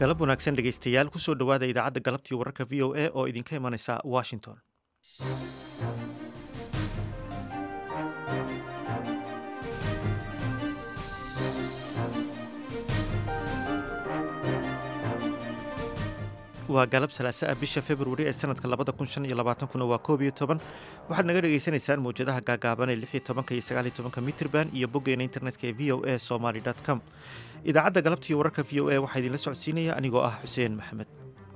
galab wanaagsan dhegaystayaal kusoo dhowaada idaacadda galabtii wararka v o a oo idinka imanaysa washington waa galab salaasa ah bisha februari ee sanadka labada kun shan iyo labaatankuna waa koob iyo toban waxaad naga dhagaysanaysaan mawjadaha gaagaaban ee lix iyo tobanka iyo sagaal iyo tobanka mitrban iyo boggeena internetka ee v o a somaly com idaacadda galabtii wararka v o a waxaa idinla socodsiinaya anigoo ah xuseen maxamed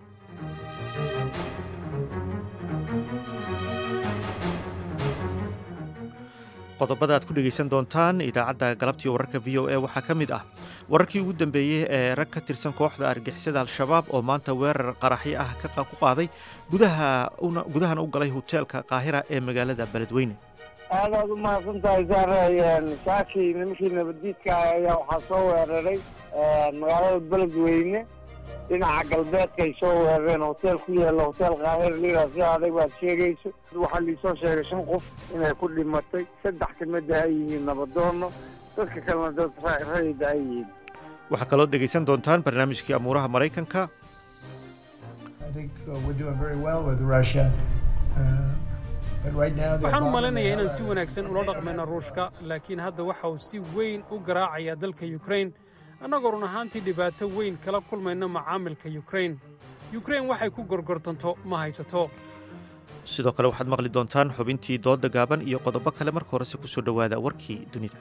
qodobada aad ku dhegaysan doontaan idaacadda galabtii wararka v o a waxaa ka mid ah wararkii ugu dambeeyey ee rag ka tirsan kooxda argixisada al-shabaab oo maanta weerar qaraxyo ah ku qaaday gudahana u galay hoteelka qaahira ee magaalada beledweyne aad aad u mahadsan tahay saare saakii nimankii nabaddiidka ah ayaa waxaa soo weeraray magaalada beledweyne dhinaca galbeedka ay soo weerareen hoteel ku yaalla hotel kaahir liraa si adag baad sheegayso waxaa liisoo sheegay shan qof inay ku dhimatay saddex kamida ay yihiin nabadoono dadka kalena dad rayida ay yihiin waxaa kaloo dhegaysan doontaan barnaamijkii amuuraha maraykanka waxaan u malaynayaa inaan si wanaagsan ula dhaqmayno ruushka laakiin hadda waxa uu si weyn u garaacayaa dalka yukrain annagoo run ahaantii dhibaato weyn kala kulmayno macaamilka yukrain yukrain waxay ku gorgortanto ma haysato sidoo kale waxaad maqli doontaan xubintii dooda gaaban iyo qodobo kale marka horese kusoo dhowaada warkii dunida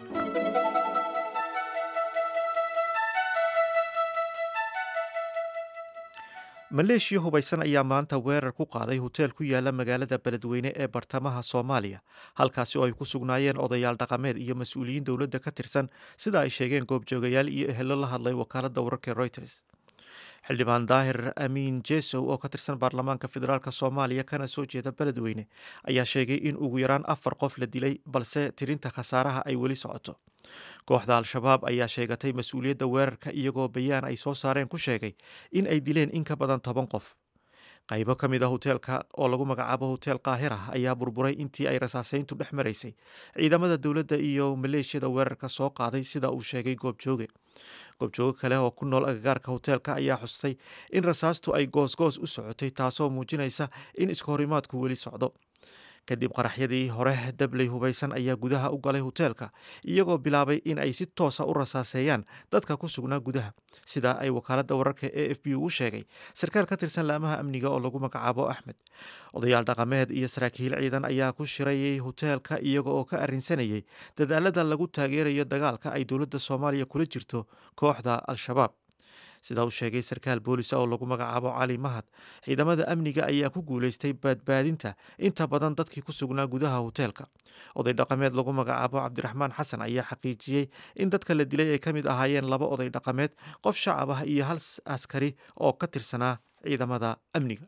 maleeshiya hubaysan ayaa maanta weerar ku qaaday hoteel ku yaala magaalada beledweyne ee bartamaha soomaaliya halkaasi oo ay ku sugnaayeen odayaal dhaqameed iyo mas-uuliyiin dowladda ka tirsan sida ay sheegeen goobjoogayaal iyo ehelo la hadlay wakaaladda wararka reuters xildhibaan daahir amiin jesow oo ka tirsan baarlamaanka federaalk soomaaliya kana soo jeeda beledweyne ayaa sheegay in ugu yaraan afar qof la dilay balse tirinta khasaaraha ay weli socoto kooxda al-shabaab ayaa sheegatay mas-uuliyadda weerarka iyagoo bayaan ay soo saareen ku sheegay in ay dileen in ka badan toban qof qaybo ka mid a hoteelka oo lagu magacaabo hotel kaahira ayaa burburay intii ay rasaaseyntu dhex maraysay ciidamada dowladda iyo maleeshiyada weerarka soo qaaday sida uu sheegay goobjooge goobjooge kale oo ku nool agagaarka hoteelka ayaa xustay in rasaastu ay goosgoos u socotay taasoo muujinaysa in iskahorimaadku weli socdo kadib qaraxyadii hore dabley hubaysan ayaa gudaha u galay hoteelka iyagoo bilaabay in ay si toosa u rasaaseeyaan dadka ku sugnaa gudaha sida ay wakaaladda wararka e f b ugu sheegay sarkaal ka tirsan laamaha amniga oo lagu magacaabo axmed odayaal dhaqameed iyo saraakiil ciidan ayaa ku shirayay hoteelka iyaga oo ka arrinsanayay dadaalada lagu taageerayo dagaalka ay dowladda soomaaliya kula jirto kooxda al-shabaab sida uu sheegay sarkaal boolis oo lagu magacaabo cali mahad ciidamada amniga ayaa ku guulaystay badbaadinta inta badan dadkii ku sugnaa gudaha hoteelka oday dhaqameed lagu magacaabo cabdiraxmaan xasan ayaa xaqiijiyey in dadka la dilay ay ka mid ahaayeen laba oday dhaqameed qof shacab ah iyo hal askari oo ka tirsanaa ciidamada amniga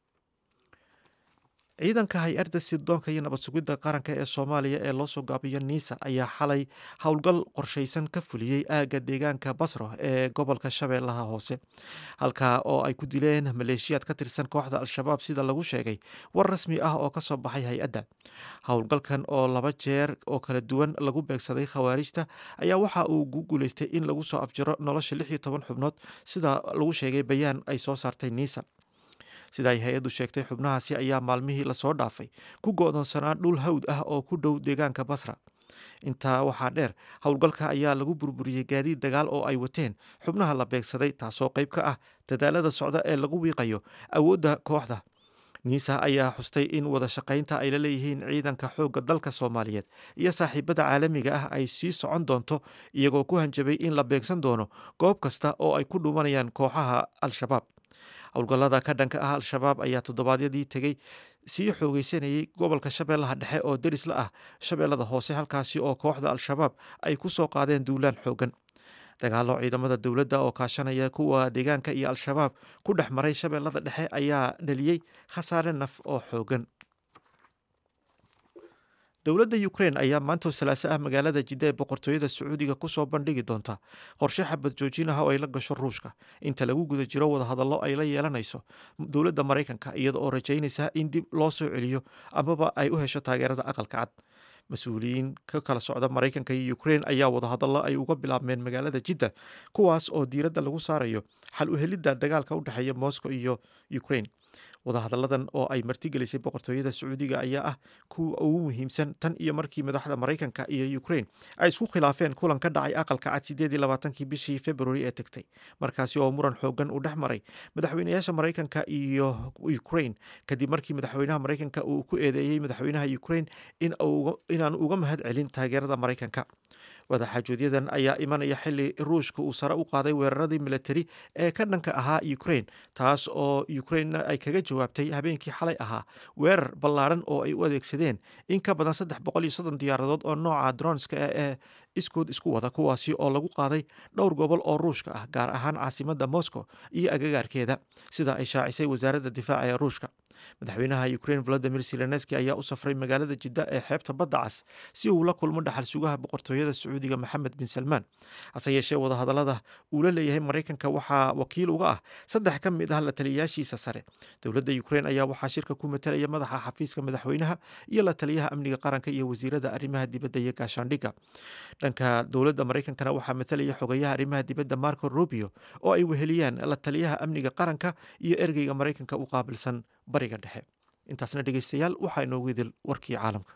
ciidanka hay-adda sirdoonka iyo nabad sugidda qaranka ee soomaaliya ee loo soo gaabiyo niisa ayaa xalay howlgal qorshaysan ka fuliyey aagga deegaanka basro ee gobolka shabeellaha hoose halkaa oo ay ku dileen maleeshiyaad ka tirsan kooxda al-shabaab sida lagu sheegay war rasmi ah oo kasoo baxay hay-adda howlgalkan oo laba jeer oo kala duwan lagu beegsaday khawaarijta ayaa waxa uu ku guulaystay in lagu soo afjaro nolosha lix iyo toban xubnood sida lagu sheegay bayaan ay soo saartay niisa sida ay hay-addu sheegtay xubnahaasi ayaa maalmihii lasoo dhaafay ku go-doonsanaa dhul hawd ah oo ku dhow deegaanka basra intaa waxaa dheer howlgalka ayaa lagu burburiyey gaadiid dagaal oo ay wateen xubnaha la beegsaday taasoo qayb ka ah dadaalada socda ee lagu wiiqayo awoodda kooxda niisa ayaa xustay in wada shaqaynta ay la leeyihiin ciidanka xoogga dalka soomaaliyeed iyo saaxiibada caalamiga ah ay sii socon doonto iyagoo ku hanjabay in la beegsan doono goob kasta oo ay ku dhuumanayaan kooxaha al-shabaab howlgallada ka dhanka ah al-shabaab ayaa toddobaadyadii tegey sii xoogeysanayay gobolka shabeellaha dhexe oo deris la ah shabeellada hoose halkaasi oo kooxda al-shabaab ay ku soo qaadeen duulaan xoogan dagaallo ciidamada dowladda oo kaashanaya kuwa deegaanka iyo al-shabaab ku dhex maray shabeellada dhexe ayaa dhaliyey khasaare naf oo xoogan dowladda ukrain ayaa maanta salaaso ah magaalada jidda ee boqortooyada sacuudiga kusoo bandhigi doonta qorshe xabad joojin ah oo ay la gasho ruushka inta lagu guda jiro wadahadallo ay la yeelanayso dowladda maraykanka iyada oo rajaynaysa in dib loo soo celiyo amaba ay u hesho taageerada aqalka cad mas-uuliyiin ka kala socda maraykanka iyo ukrain ayaa wadahadallo ay uga bilaabmeen magaalada jidda kuwaas oo diiradda lagu saarayo xal u helidda dagaalka u dhexeeya moscow iyo ukrain wadahadalladan oo ay martigelisay boqortooyada sacuudiga ayaa ah kuwa ugu muhiimsan tan iyo markii madaxda maraykanka iyo ukrain ay isku khilaafeen kulan ka dhacay aqalka cad sideed iyo labaatankii bishii february ee tegtay markaasi oo muran xoogan uu dhex maray madaxweynayaasha maraykanka iyo ukrain kadib markii madaxweynaha maraykanka uu ku eedeeyey madaxweynaha ukrain inaanu uga mahad celin taageerada maraykanka wadaxaajoodyadan ayaa imanaya xili ruushka uu sare u qaaday weeraradii militari ee ka dhanka ahaa ukrain taas oo ukrain ay kaga jawaabtay habeenkii xalay ahaa weerar ballaaran oo ay u adeegsadeen in ka badan saddex boqol iyo soddon diyaaradood oo nooca dronska ee iskood isku wada kuwaasi oo lagu qaaday dhowr gobol oo ruushka ah gaar ahaan caasimada moscow iyo agagaarkeeda sida ay shaacisay wasaaradda difaaca ee ruushka madaxweynaha ukrain volodimir zelenski ayaa u safray magaalada jidda ee xeebta badda cas si uu la kulmo dhaxal sugaha boqortooyada sacuudiga maxamed bin salmaan hase yeeshee wadahadallada uu la leeyahay maraykanka waxaa wakiil uga ah saddex ka mid ah la taliyayaashiisa sare dowladda ukrain ayaa waxaa shirka ku matalaya madaxa xafiiska madaxweynaha iyo la taliyaha amniga qaranka iyo wasiirada arrimaha dibadda iyo gaashaandhigga dhanka dowladda maraykankana waxaa matalaya xogayaha arrimaha dibadda marco rubio oo ay weheliyaan la taliyaha amniga qaranka iyo ergeyga maraykanka u qaabilsan bariga dhexe intaasna dhegeystayaal waxaa inoogu idil warkii caalamka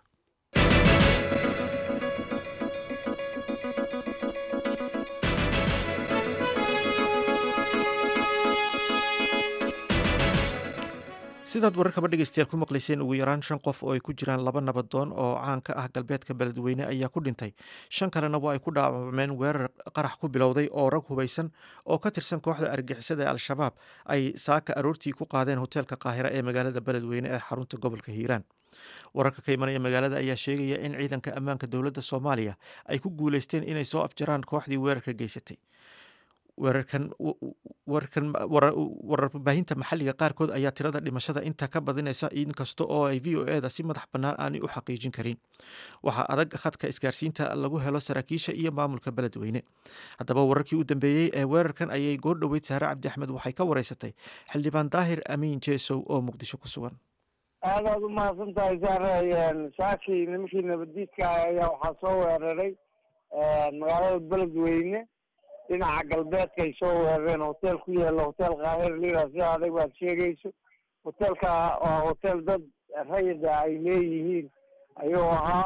sidaad wararkaba dhegeystayaal ku maqlayseen ugu yaraan shan qof oo ay ku jiraan laba nabadoon oo caan ka ah galbeedka beledweyne ayaa ku dhintay shan kalena waa ay ku dhaawacmeen weerar qarax ku bilowday oo rag hubaysan oo ka tirsan kooxda argixisada ee al-shabaab ay saaka aroortii ku qaadeen hoteelka qaahira ee magaalada beledweyne ee xarunta gobolka hiiraan wararka ka imanaya magaalada ayaa sheegaya in ciidanka ammaanka dowladda soomaaliya ay ku guuleysteen inay soo afjaraan kooxdii weerarka geysatay weerarkan wararkan warbaahinta maxalliga qaarkood ayaa tirada dhimashada inta ka badinaysa inkasta oo ay v o eda si madax bannaan aanay u xaqiijin karin waxaa adag khadka isgaarsiinta lagu helo saraakiisha iyo maamulka beledweyne haddaba wararkii u dambeeyey ee weerarkan ayay goor dhoweyd saare cabdi axmed waxay ka wareysatay xildhibaan daahir amiin jeesow oo muqdisho ku sugan aad aad u mahadsan tahay saare saakii nimankii nabadiidka ayaa waxaa soo weeraray magaalada beledweyne dhinaca galbeedka ay soo weerareen hotel ku yaala hotel kaahir lira si adag baad sheegayso hotelka waa hotel dad rayida ay leeyihiin ayuu ahaa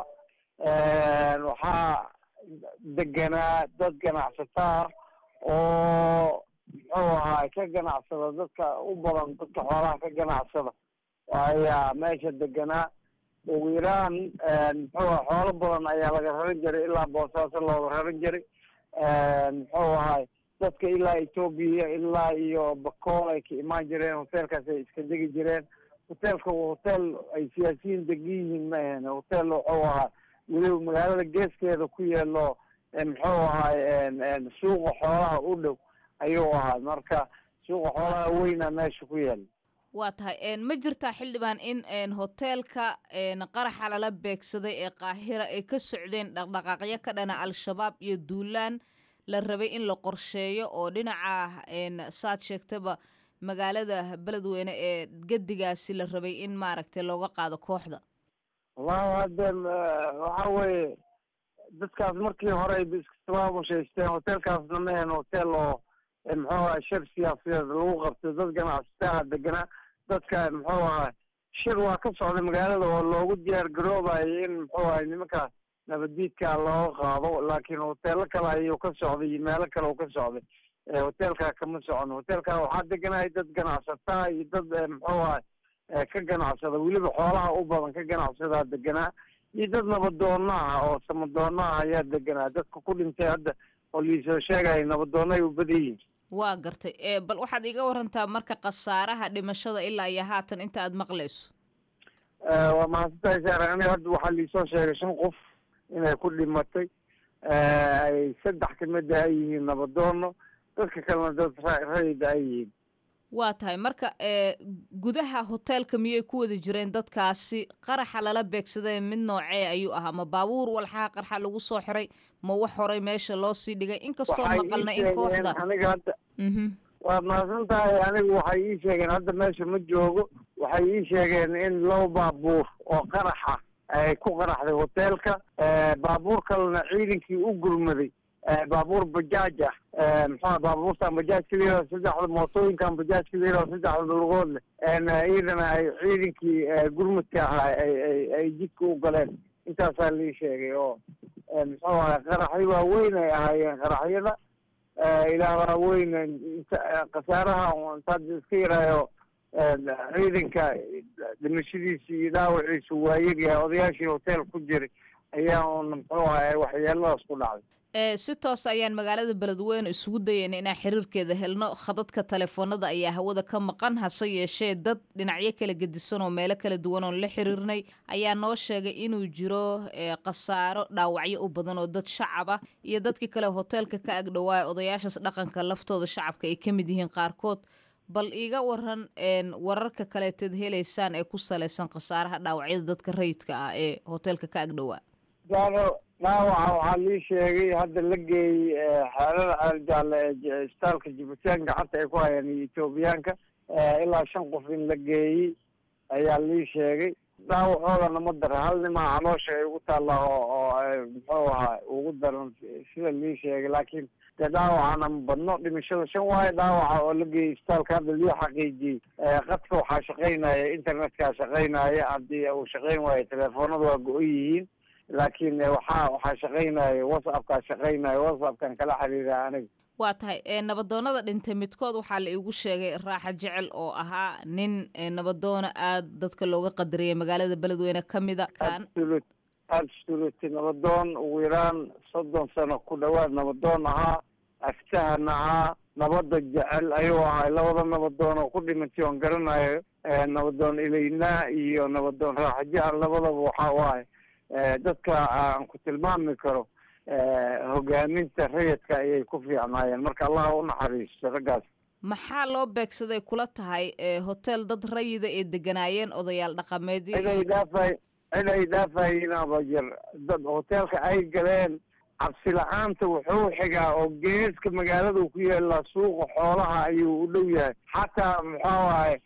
waxaa deganaa dad ganacsataa oo muxuu ahaa ka ganacsada dadka u badan dadka xoolaha ka ganacsada ayaa meesha deganaa ugu yaraan muxuu aha xoolo badan ayaa laga raran jiray ilaa boosaaso looga raran jiray muxuu ahay dadka ilaa etoobiya ilaa iyo bakool ay ka imaan jireen hotelkaas ay iska degi jireen hotelka hotel ay siyaasiyiin degan yihiin ma ahan hotel wuxuu ahaa weliba magaalada geeskeeda ku yeelo muxuu ahay suuqa xoolaha u dhow ayuu ahaa marka suuqa xoolaha weyna meesha ku yaala waa tahay ma jirtaa xildhibaan in hoteelka qaraxa lala beegsaday ee qaahira ay ka socdeen dhaqdhaqaaqyo ka dhana al-shabaab iyo duulaan la rabay in la qorsheeyo oo dhinaca saad sheegtaba magaalada beledweyne ee gedigaasi la rabay in maaragtay looga qaado kooxda wallahi hadde waxa weeye dadkaas markii hore ay iskasabaamushaysteen hotelkaasna ma ahan hotel oo muxuu ahay shir siyaasadeed lagu qabtay dad ganacsataa deganaa dadka muxuu ahay shir waa ka socday magaalada oo loogu diyaar garoobayo in muxuu ahay nimanka nabadiidka looga qaado laakiin hoteelo kale ayuu ka socday iyo meelo kale uu ka socday hotelka kama socon hotelka waxaa deganaya dad ganacsataa iyo dad muxuu ahay ka ganacsada weliba xoolaha u badan ka ganacsadaa deganaa iyo dad nabadoona ah oo samadoona ah ayaa deganaa dadka ku dhintay hadda oo liisoo sheegaya nabadoonay u badan yihin waa gartay bal waxaad iga warantaa marka khasaaraha dhimashada ilaa iyo haatan inta aad maqlayso waa mahadsantahay saare aniga hadda waxaa liisoo sheegay shan qof inay ku dhimatay ay saddex kamida ay yihiin nabadoono dadka kalena dad rayida ay yihiin waa tahay marka gudaha hoteelka miyay ku wada jireen dadkaasi qaraxa lala beegsaday mid noocee ayuu ahaa ma baabuur walxaha qarxa lagu soo xiray ma wax horay meesha loo sii dhigay inkastoo maqalna in kooxda aniga hadda waad mahadsan tahay anigu waxay ii sheegeen hadda meesha ma joogo waxay ii sheegeen in laba baabuur oo qaraxa ay ku qaraxday hoteelka baabuur kalena ciidankii u gurmaday baabuur bajaaj ah muxua baabuurtan bajaajka layihao saddexda mootooyinkan bajaajka layihao saddexda lugood leh iyadana ay ciidankii gurmudka ahaa ay ay jidka u galeen intaasaa lii sheegay oo muxuu ahay qaraxyo waaweyn ay ahaayeen qaraxyada ilaa waaweyn khasaaraha intaad iska yaraayo ciidanka dhimashadiisa iyo dhaawaciisu waa yaryahay odayaashii hotel ku jiray ayaa un muxuu ahay waxyeeladaas ku dhacday si toos ayaan magaalada beledweyne isugu dayeyna inaan xiriirkeeda helno khadadka taleefoonada ayaa hawada ka maqan hase yeeshee dad dhinacyo kala gedisan oo meelo kala duwan oon la xiriirnay ayaa noo sheegay inuu jiro khasaaro dhaawacyo u badan oo dad shacab ah iyo dadkii kale hoteelka ka agdhowaaya odayaashaas dhaqanka laftooda shacabka ay ka mid yihiin qaarkood bal iiga waran wararka kaleeteed helaysaan ee ku salaysan khasaaraha dhaawacyada dadka rayidka ah ee hoteelka ka agdhowaa gaaro dhaawaca waxaa lii sheegay hadda la geeyey xeelada ceeljaalle ee isbitaalka jibuutaan gacanta ay ku hayaan iyo etoobiyaanka ilaa shan qof in la geeyey ayaa lii sheegay dhaawacoodana ma dara hal nimaa caloosha ay ugu taallaa oo oo muxuu ahaa ugu daran sida lii sheegay laakiin dee dhaawacana ma badno dhimashada shan waayo dhaawaca oo la geeyey isbitaalka hadda lii xaqiijiyey qadka waxaa shaqaynaya internetkaa shaqaynaya haddii uu shaqayn waayo teleefoonada waa go-on yihiin laakiin waxaa waxaa shaqaynaya whatsappkaa shaqaynaya whatsappkan kala xiriira aniga waa tahay nabadoonada dhintay midkood waxaa la iigu sheegay raaxa jecel oo ahaa nin nabadoono aada dadka looga qadariyay magaalada beledweyne ka mida kan absolute nabadoon ugu yaraan soddon sano ku dhawaad nabadoon ahaa aftahan ahaa nabadda jecel ayuu ahay labada nabadoon oo ku dhimantay oon garanayo nabadoon ilaynaa iyo nabadoon raaxa jecel labadaba waxa waaye dadka aan ku tilmaami karo hogaaminta rayidka ayay ku fiicnaayeen marka allah u naxariisto raggaas maxaa loo beegsaday kula tahay hotel dad rayida ee deganaayeen odayaal dhaqameedyo cid ay dhaafay cid ay dhaafayeenaba jir dad hoteelka ay galeen cabsi la-aanta wuxuu xigaa oo geeska magaalada ku yaallaa suuqa xoolaha ayuu u dhow yahay xataa muxuu ahay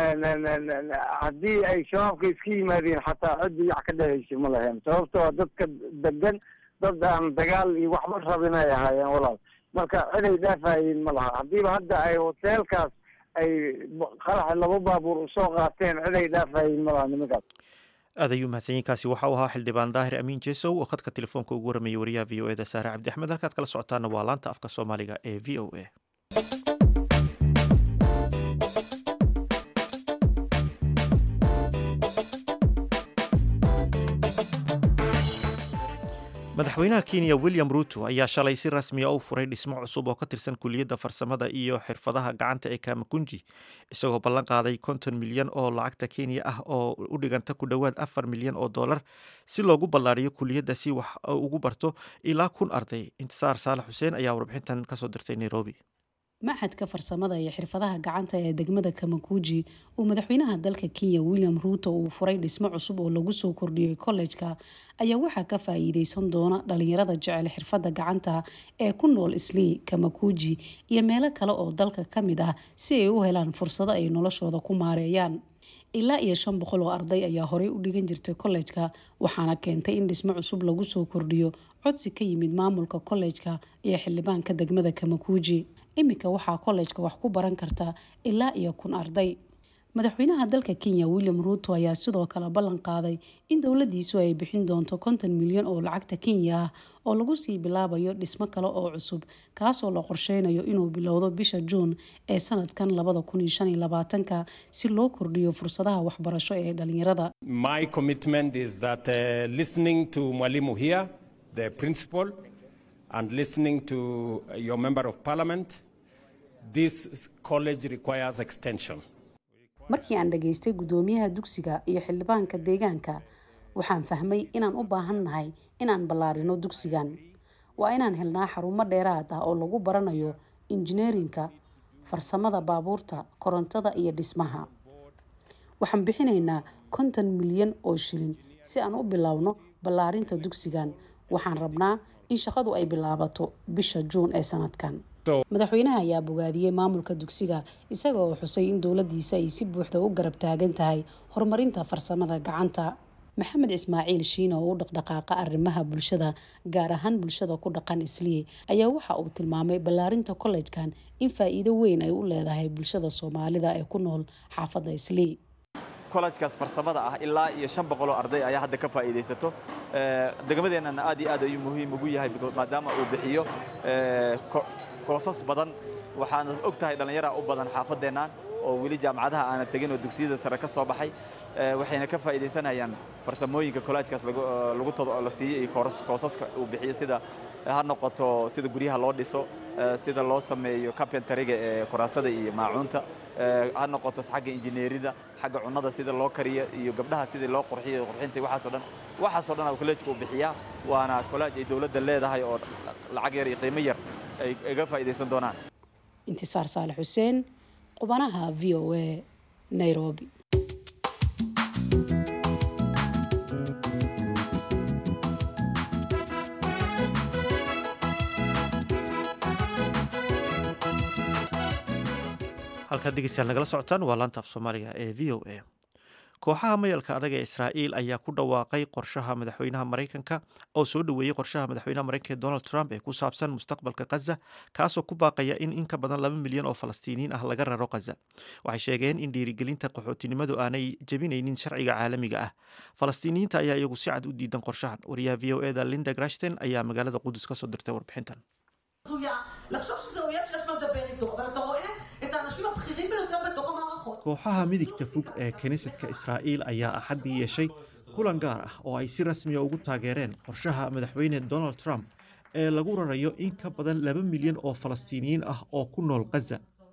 haddii ay shabaabka iska yimaadeen xataa ciddi yac ka dhehaysa ma lahayn sababtoo dadka degan dad aan dagaal iyo waxba rabin ay ahaayeen walaal marka ciday dhaafayeen ma laha haddiiba hadda ay hoteelkaas ay qaraxa laba baabuur usoo qaateen ciday dhaafayeen ma laha nimankaas aad ayuu mahadsanyiinkaasi waxa uu ahaa xildhibaan daahir amiin jesow oo khadka telefoonka ugu waramayay wariyaha v o eda saare cabdi axmed halkaad kala socotaana waa laanta afka soomaaliga ee v o a madaxweynaha kenya william ruto ayaa shalay si rasmiya u furay dhismo cusub oo ka tirsan kuliyadda farsamada iyo xirfadaha gacanta ee kamakunji isagoo ballan qaaday konton milyan oo lacagta kenya ah oo u dhiganta ku dhowaad afar milyan oo dollar si loogu ballaariyo kuliyadda si wax ugu barto ilaa kun arday intisaar saalax xuseen ayaa warbixintan kasoo dirtay nairobi maxadka farsamada iyo xirfadaha gacanta ee degmada kamakuji uu madaxweynaha dalka kenya william ruuto uu furay dhismo cusub oo lagu soo kordhiyey kollejka ayaa waxaa ka faa-iideysan doona dhalinyarada jecel xirfadda gacanta ee ku nool islii kamakuji iyo meelo kale oo dalka ka mid ah si ay u helaan fursado ay noloshooda ku maareeyaan ilaa iyo shan boqol oo arday ayaa horey u dhigan jirtay kollejka waxaana keentay in dhismo cusub lagu soo kordhiyo codsi ka yimid maamulka kollejka iyo xildhibaanka degmada kamakuji iminka waxaa kollejka wax ku baran karta ilaa iyo kun arday madaxweynaha dalka kenya william ruuto ayaa sidoo kale ballan qaaday in dowladiisu ay bixin doonto konton milyan oo lacagta kenya ah oo lagu sii bilaabayo dhismo kale oo cusub kaasoo la qorsheynayo inuu bilowdo bisha juun ee sanadkan labada kun iyo shan iyo labaatanka si loo kordhiyo fursadaha waxbarasho ee dhalinyarada My commitment is that uh, listening to Mwalimu here, the principal, and listening to your member of parliament, this college requires extension. markii aan dhageystay guddoomiyaha dugsiga iyo xildhibaanka deegaanka waxaan fahmay inaan u baahan nahay inaan ballaarino dugsigan waa inaan helnaa xarumo dheeraad ah oo lagu baranayo injineerinka farsamada baabuurta korontada iyo dhismaha waxaan bixinaynaa konton milyan oo shilin si aan u bilowno ballaarinta dugsigan waxaan rabnaa in shaqadu ay bilaabato bisha juun ee sanadkan madaxweynaha ayaa bogaadiyey maamulka dugsiga isaga oo xusay in dowladiisa ay si buuxda u garab taagan tahay horumarinta farsamada gacanta maxamed ismaaciil shiina oo u dhaqdhaqaaqa arrimaha bulshada gaar ahaan bulshada ku dhaqan islii ayaa waxa uu tilmaamay ballaarinta kollejkan in faa-iido weyn ay u leedahay bulshada soomaalida ee ku nool xaafadda islii kollejkaas farsamada ah ilaa iyo shan boqoloo arday ayaa hadda ka faa'iidaysato degmadeennana aad iyo aad ayuu muhiim ugu yahay maadaama uu bixiyo koosas badan waxaana og tahay dhallinyara u badan xaafaddeennan oo weli jaamacadaha aanan tegin oo dugsiyada sare ka soo baxay waxayna ka faa'iidaysanayaan farsamooyinka kollejkaas lagu la siiyo iyo koosaska uu bixiyo sida ha noqoto sida guryaha loo dhiso sida loo sameeyo carpentariga ee kuraasada iyo maacuunta ha noqoto xagga injineerida xagga cunnada sida loo kariyo iyo gabdhaha sidii loo qurxiyo qurxinta waxaasoo dhan waxaasoo dhan kolleejka uu bixiyaa waana kolleej ay dowladda leedahay oo lacag yar iyo qiimo yar ay iga faa'iidaysan doonaan intisaar saale xuseen qubanaha v o a nairobi halkaad dhegeystayaal nagala socotaan waa laanta af soomaaliga ee v o a kooxaha mayalka adag ee israa'iil ayaa ku dhawaaqay qorshaha madaxweynaha maraykanka oo soo dhoweeyey qorshaha madaxweynaha maraykanka ee donald trump ee ku saabsan mustaqbalka khaza kaasoo ku baaqaya in in ka badan laba milyan oo falastiiniyiin ah laga raro khaza waxay sheegeen in dhiirigelinta qaxootinimadu aanay jebinaynin sharciga caalamiga ah falastiiniyiinta ayaa iyagu si cad u diidan qorshahan wariyaha v o eda linda grashten ayaa magaalada qudus ka soo dirtay warbixintan לחשוב שזה אויב שיש מה לדבר איתו, אבל אתה רואה את האנשים הבכירים ביותר בתוך המערכות. kooxaha midigta fog ee kiniisadka israa'iil ayaa axaddii yeeshay kulan gaar ah oo ay si rasmiya ugu taageereen qorshaha madaxweyne donald trump ee lagu rarayo in ka badan laba milyan oo falastiiniyiin ah oo ku nool khaza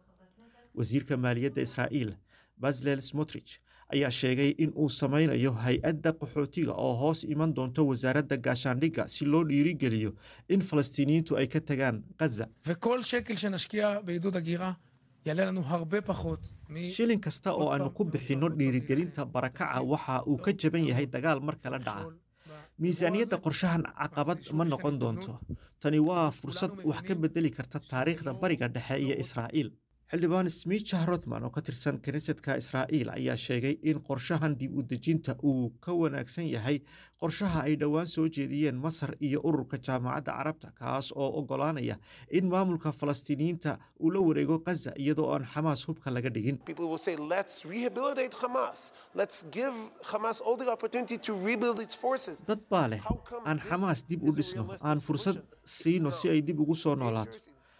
wasiirka maaliyadda israa'iil baslel smotrich ayaa sheegay in uu samaynayo hay-adda qaxootiga oo hoos iman doonto wasaaradda gaashaandhigga si loo dhiirigeliyo in falastiiniyiintu ay ka tagaan khaza וכל שקל שנשקיע בעידוד הגירה יעלה לנו הרבה פחות מ... shilin kasta oo aanu ku bixinno dhiirigelinta barakaca waxa uu ka jaban yahay dagaal mar kala dhaca miisaaniyadda qorshahan caqabad ma noqon doonto tani waa fursad wax ka bedeli karta taariikhda bariga dhexe iyo israa'iil xildhibaan smicha rothman oo ka tirsan kiniisadka israa'iil ayaa sheegay in qorshahan dib u dejinta uu ka wanaagsan yahay qorshaha ay dhowaan soo jeediyeen masar iyo ururka jaamacadda carabta kaas oo oggolaanaya in maamulka falastiiniyiinta uu la wareego khaza iyadoo aan xamaas hubka laga dhigin People will say, let's rehabilitate Hamas. Let's give Hamas all the opportunity to rebuild its forces. dad baa leh aan xamaas dib u dhisno aan fursad siino si ay dib ugu soo noolaato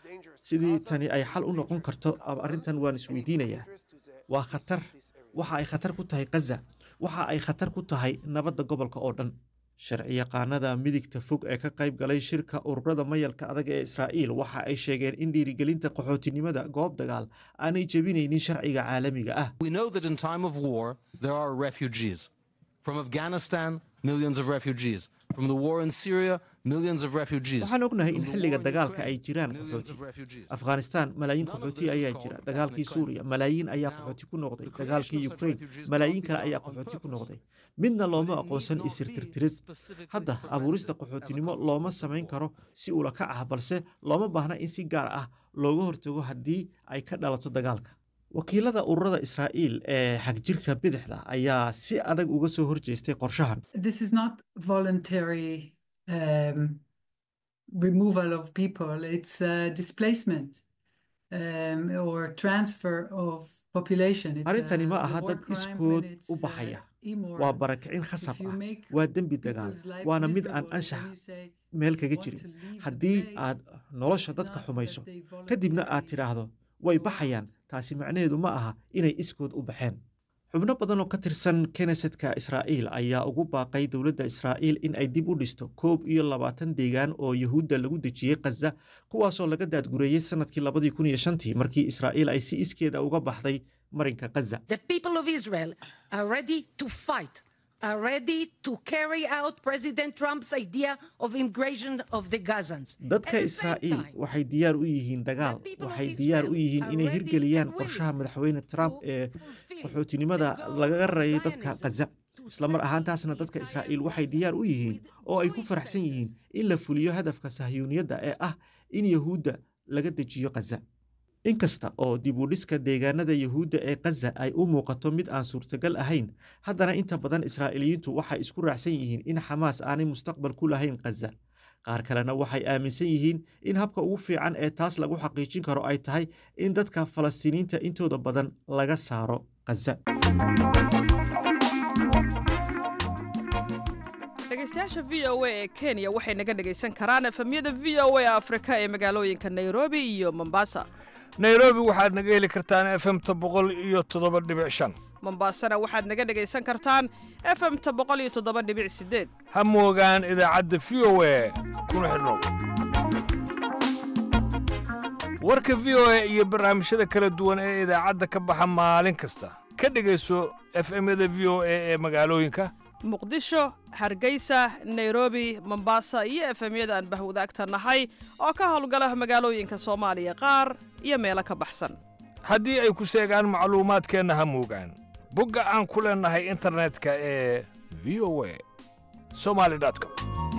sidii tani ay xal u noqon karto arrintan waan isweydiinayaa waa khatar waxa ay khatar ku tahay khaza waxa ay khatar ku tahay nabadda gobolka oo dhan sharciyaqaanada midigta fog ee ka qayb galay shirka ururada mayalka adag ee israa'iil waxa ay sheegeen in dhiirigelinta qaxootinimada goob dagaal aanay jebinaynin sharciga caalamiga ah We know that in time of war, there are refugees. From Afghanistan, millions of refugees. From the war in Syria, millions of refugees. waxaan ognahay in From the xilliga war in dagaalka ay Ukraine, jiraan millions of qaxooti refugees. afghanistan malaayiin None of qaxooti this is ayaa called jira an dagaalkii ethnic suuriya cleansing. malaayiin ayaa Now, qaxooti ku noqday the creation dagaalkii of such ukraine refugees malaayiin cannot kale be ayaa done on qaxooti ku purpose. noqday midna looma But it aqoonsan need not be isirtirtirid specifically hadda prevented abuurista as a qaxootinimo consequence looma of samayn war. karo si ula kac ah balse looma baahna in si gaar ah looga hortago haddii ay ka dhalato dagaalka wakiilada ururada israa'iil ee xagjirka bidixda ayaa si adag uga soo horjeestay qorshahan this is not voluntary um, removal of people, it's uh, displacement um, or transfer of population. It's arrintani a- ma a aha war dad crime iskood when it's, u uh, baxaya immoral. waa barakicin khasab If you ah make waa dembi dagaal people's life waana mid aan miserable, then anshax you say, meel kaga want jirin to leave the haddii place, aad nolosha it's dadka not xumayso that they kadibna aad voluntarily tidhaahdo way go baxayaan out. taasi macnaheedu ma aha inay iskood u baxeen xubno badan oo ka tirsan knesetka israa'iil ayaa ugu baaqay dowladda israa'iil in ay dib u dhisto koob iyo labaatan deegaan oo yuhuudda lagu dejiyey khaza kuwaasoo laga daadgureeyey sanadkii labadii kun iyo shantii markii israa'iil ay si iskeeda uga baxday marinka khaza The people of Israel are ready to fight, are ready to carry out President Trump's idea of immigration of the Gazans. dadka At the same israa'iil time, waxay diyaar u yihiin dagaal people of waxay diyaar u Israel yihiin are inay ready hirgeliyaan and qorshaha willing madaxweyne trump to ee fulfill qaxootinimada the goal laga of rarayay dadka Zionism, khaza to islamar settle ahaantaasna the dadka entire israa'iil waxay Gaza diyaar u yihiin with oo ay ku joint faraxsan yihiin sentences. in la fuliyo hadafka sahyuuniyadda ee ah in yahuudda laga dejiyo khaza inkasta oo dib u dhiska deegaanada yuhuudda ee khaza ay u muuqato mid aan suurtagal ahayn haddana inta badan israa'iiliyiintu waxay isku raacsan yihiin in xamaas aanay mustaqbal ku lahayn khaza qaar kalena waxay aaminsan yihiin in habka ugu fiican ee taas lagu xaqiijin karo ay tahay in dadka falastiiniinta intooda badan laga saaro khaza dhegeystayaasha v o a ee kenya waxay naga dhegaysan karaan efemyada v o a afrika ee magaalooyinka nairobi iyo mombasa nairobi waxaad naga heli kartaan efemta boqol iyo toddoba dhibic shan mombasana waxaad naga dhegaysan kartaan efemta boqol iyo toddoba dhibic sideed ha moogaan idaacadda v o a kuna xidhnow warka v o a iyo barnaamijyada kala duwan ee idaacadda ka baxa maalin kasta ka dhegayso efemyada v o a ee magaalooyinka muqdisho hargeysa nairobi mombasa iyo efemyada aan bahwadaagta nahay oo ka howlgala magaalooyinka soomaaliya qaar iyo meelo ka baxsan haddii ay ku seegaan macluumaadkeenna ha moogaan bogga aan ku leennahay internetka ee v o a somali com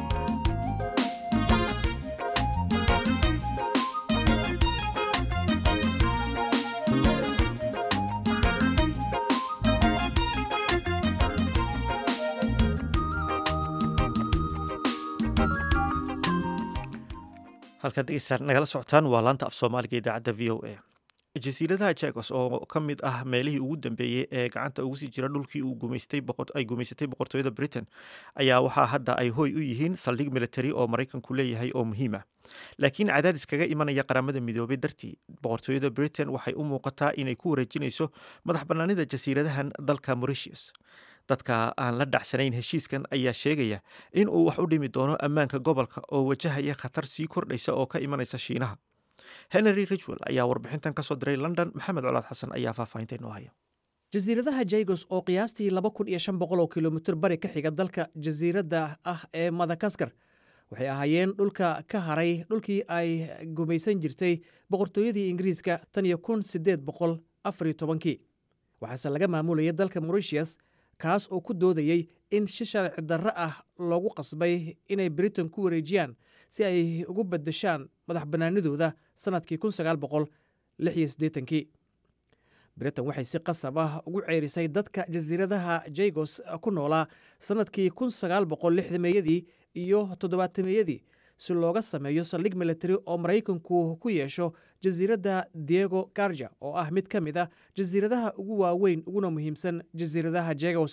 halkaad dhegeystaan nagala socotaan waa laanta af soomaaliga idaacadda v o a jasiiradaha jagos oo ka mid ah meelihii ugu dambeeyey ee gacanta ugu sii jira dhulkii ay gumaysatay boqortooyada britain ayaa waxaa hadda ay hoy u yihiin saldhig military oo maraykanku leeyahay oo muhiim ah laakiin cadaadis kaga imanaya qaramada midoobay dartii boqortooyada britain waxay u muuqataa inay ku wareejinayso madax bannaanida jasiiradahan dalka mauritius dadka aan la dhacsanayn heshiiskan ayaa sheegaya in uu wax u dhimi doono ammaanka gobolka oo wajahaya khatar sii kordhaysa oo ka imanaysa shiinaha henry ridgwell ayaa warbixintan ka soo diray london maxamed colaad xasan ayaa faahfaahinta inoo haya jasiiradaha jagos oo qiyaastii laba kun iyo shan boqol oo kilomitir bari ka xiga dalka jasiiradda ah ee madagaskar waxay ahaayeen dhulka ka haray dhulkii ay gumaysan jirtay boqortooyadii ingiriiska tan iyo kun siddeed boqol afar iyo tobankii waxaase laga maamulayay dalka mauritius kaas oo ku doodayey in si sharci darro ah loogu qasbay inay britain ku wareejiyaan si ay ugu beddeshaan madax bannaanidooda sannadkii kun sagaal boqol lix iyo siddeetankii britain waxay si qasab ah ugu ceerisay dadka jasiiradaha jagos ku noolaa sannadkii kun sagaal boqol lixdameeyadii iyo toddobaatameyadii si looga sameeyo saldhig military oo maraykanku ku yeesho jasiiradda diego garja oo ah mid ka mid a jasiiradaha ugu waaweyn uguna muhiimsan jasiiradaha jagos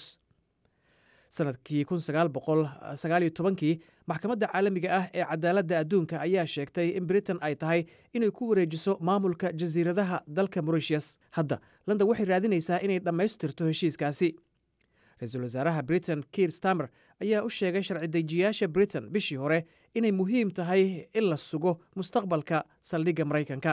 sannadkii kun sagaal boqol sagaal iyo tobankii maxkamadda caalamiga ah ee cadaaladda adduunka ayaa sheegtay in britain ay tahay inay ku wareejiso maamulka jasiiradaha dalka mauritius hadda london waxay raadinaysaa inay dhammaystirto heshiiskaasi ra-iisul wasaaraha britain kiir stamer ayaa u sheegay sharci dejiyaasha britain bishii hore inay muhiim tahay in la sugo mustaqbalka saldhigga maraykanka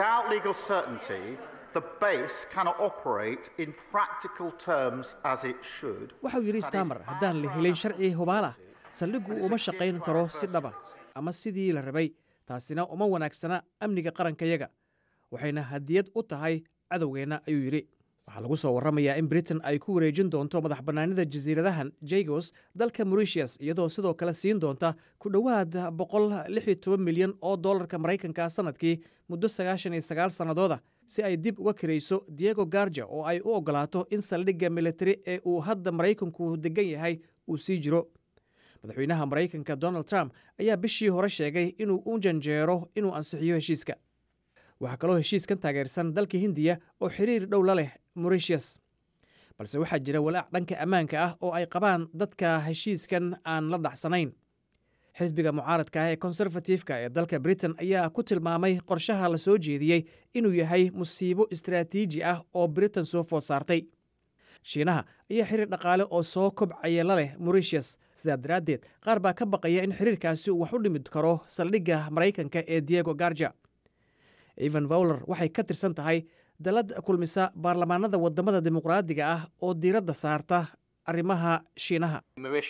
waxau yidhi stamer haddaan la helin sharci hubaalah saldhiggu uma shaqayn karo si dhaba ama sidii la rabay taasina uma wanaagsana amniga qarankayaga waxayna hadiyad u tahay cadowgeenna ayuu yidhi waxaa lagu soo warramayaa in britain ay ku wareejin doonto madax bannaanida jasiiradahan jagos dalka mauritius iyadoo sidoo kale siin doonta ku dhowaad boqol lix iyo toban milyan oo dollarka maraykanka sannadkii muddo sagaashan iyo sagaal sannadooda si ay dib uga kirayso diego garja oo ay u oggolaato in saldhigga militari ee uu hadda maraykanku degan yahay uu sii jiro madaxweynaha maraykanka donald trump ayaa bishii hore sheegay inuu u janjeero inuu ansixiyo heshiiska waxaa kaloo heshiiskan taageersan dalka hindiya oo xiriir dhow la leh mauritius balse waxaa jira walaac dhanka ammaanka ah oo ay qabaan dadka heshiiskan aan la dhacsanayn xisbiga mucaaradka ah ee konserfatifka ee dalka britain ayaa ku tilmaamay qorshaha la soo jeediyey inuu yahay musiibo istaraatiiji ah oo britain soo food saartay shiinaha ayaa xiriir dhaqaale oo soo kobcaya la leh mauritius sidaa daraaddeed qaar baa ka baqaya in xiriirkaasi uu wax u dhimi karo saldhigga maraykanka ee diego garja evan vowler waxay ka tirsan tahay dalad kulmisa baarlamaanada wadamada dimuqraadiga ah oo diiradda saarta arrimaha shiinaha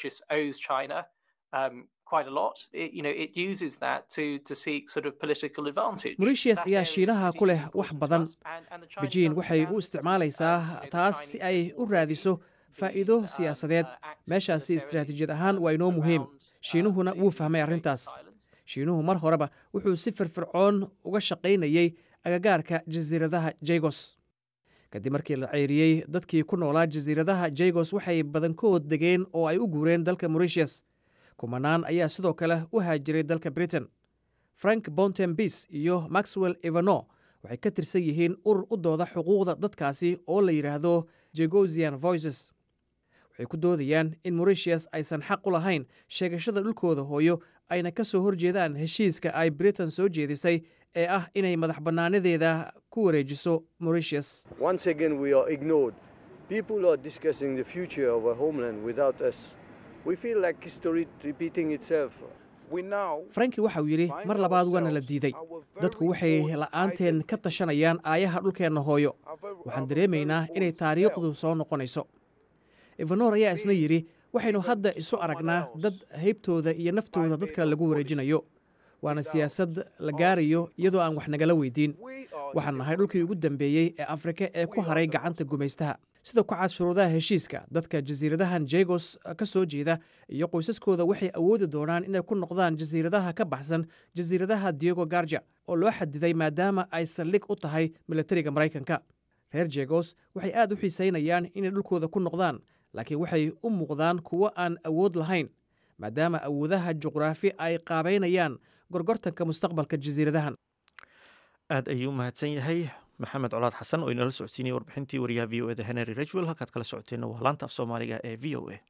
mauritius ayaa shiinaha ku leh wax badan bejiin waxay u isticmaalaysaa taas si ay u raadiso faa'iido siyaasadeed meeshaasi istaraatiijiyad ahaan waa inoo muhiim shiinuhuna wuu fahmay arrintaas shiinuhu mar horeba wuxuu si firfircoon uga shaqaynayey agagaarka jasiiradaha jegos kadib markii la ceyriyey dadkii ku noolaa jasiiradaha jegos waxay badankood degeen oo ay u guureen dalka moritius kumanaan ayaa sidoo kale u haajiray dalka britain frank bontembis iyo maxwell evano waxay ka tirsan yihiin urur u dooda xuquuqda dadkaasi oo la yidhaahdo jegosian voices waxay ku doodayaan in moritius aysan xaq u lahayn sheegashada dhulkooda hooyo ayna ka soo horjeedaan heshiiska ay britain soo jeedisay ee ah inay madax bannaanadeeda ku wareejiso moritius Once again, we are ignored. People are discussing the future of our homeland without us. We feel like history repeating itself. franki waxa uu yidhi mar labaad waana la diiday dadku waxay la'aanteen ka tashanayaan aayaha dhulkeenna hooyo waxaan dareemaynaa inay taariikhdu soo noqonayso evanor ayaa isna yidhi waxaynu hadda isu aragnaa dad haybtooda iyo naftooda dad kale lagu wareejinayo waana siyaasad la gaarayo iyadoo aan wax nagala weydiin waxaan nahay dhulkii ugu dambeeyey ee afrika ee ku haray gacanta gumaystaha sida ku cad shuruudaha heshiiska dadka jasiiradahan jegos ka soo jeeda iyo qoysaskooda waxay awoodi doonaan inay ku noqdaan jasiiradaha ka baxsan jasiiradaha diego garja oo loo xadiday maadaama ay saldhig u tahay milatariga maraykanka reer jegos waxay aad u xiisaynayaan inay dhulkooda ku noqdaan laakiin waxay u muuqdaan kuwo aan awood lahayn maadaama awoodaha juqraafi ay qaabaynayaan gorgortanka mustaqbalka jasiiradahan aad ayuu u mahadsan yahay maxamed colaad xasan oo inala socodsiinaya warbixintii wariyaha v o eda henry rajwell halkaad kala socoteenna waa laanta af soomaaliga ee v o a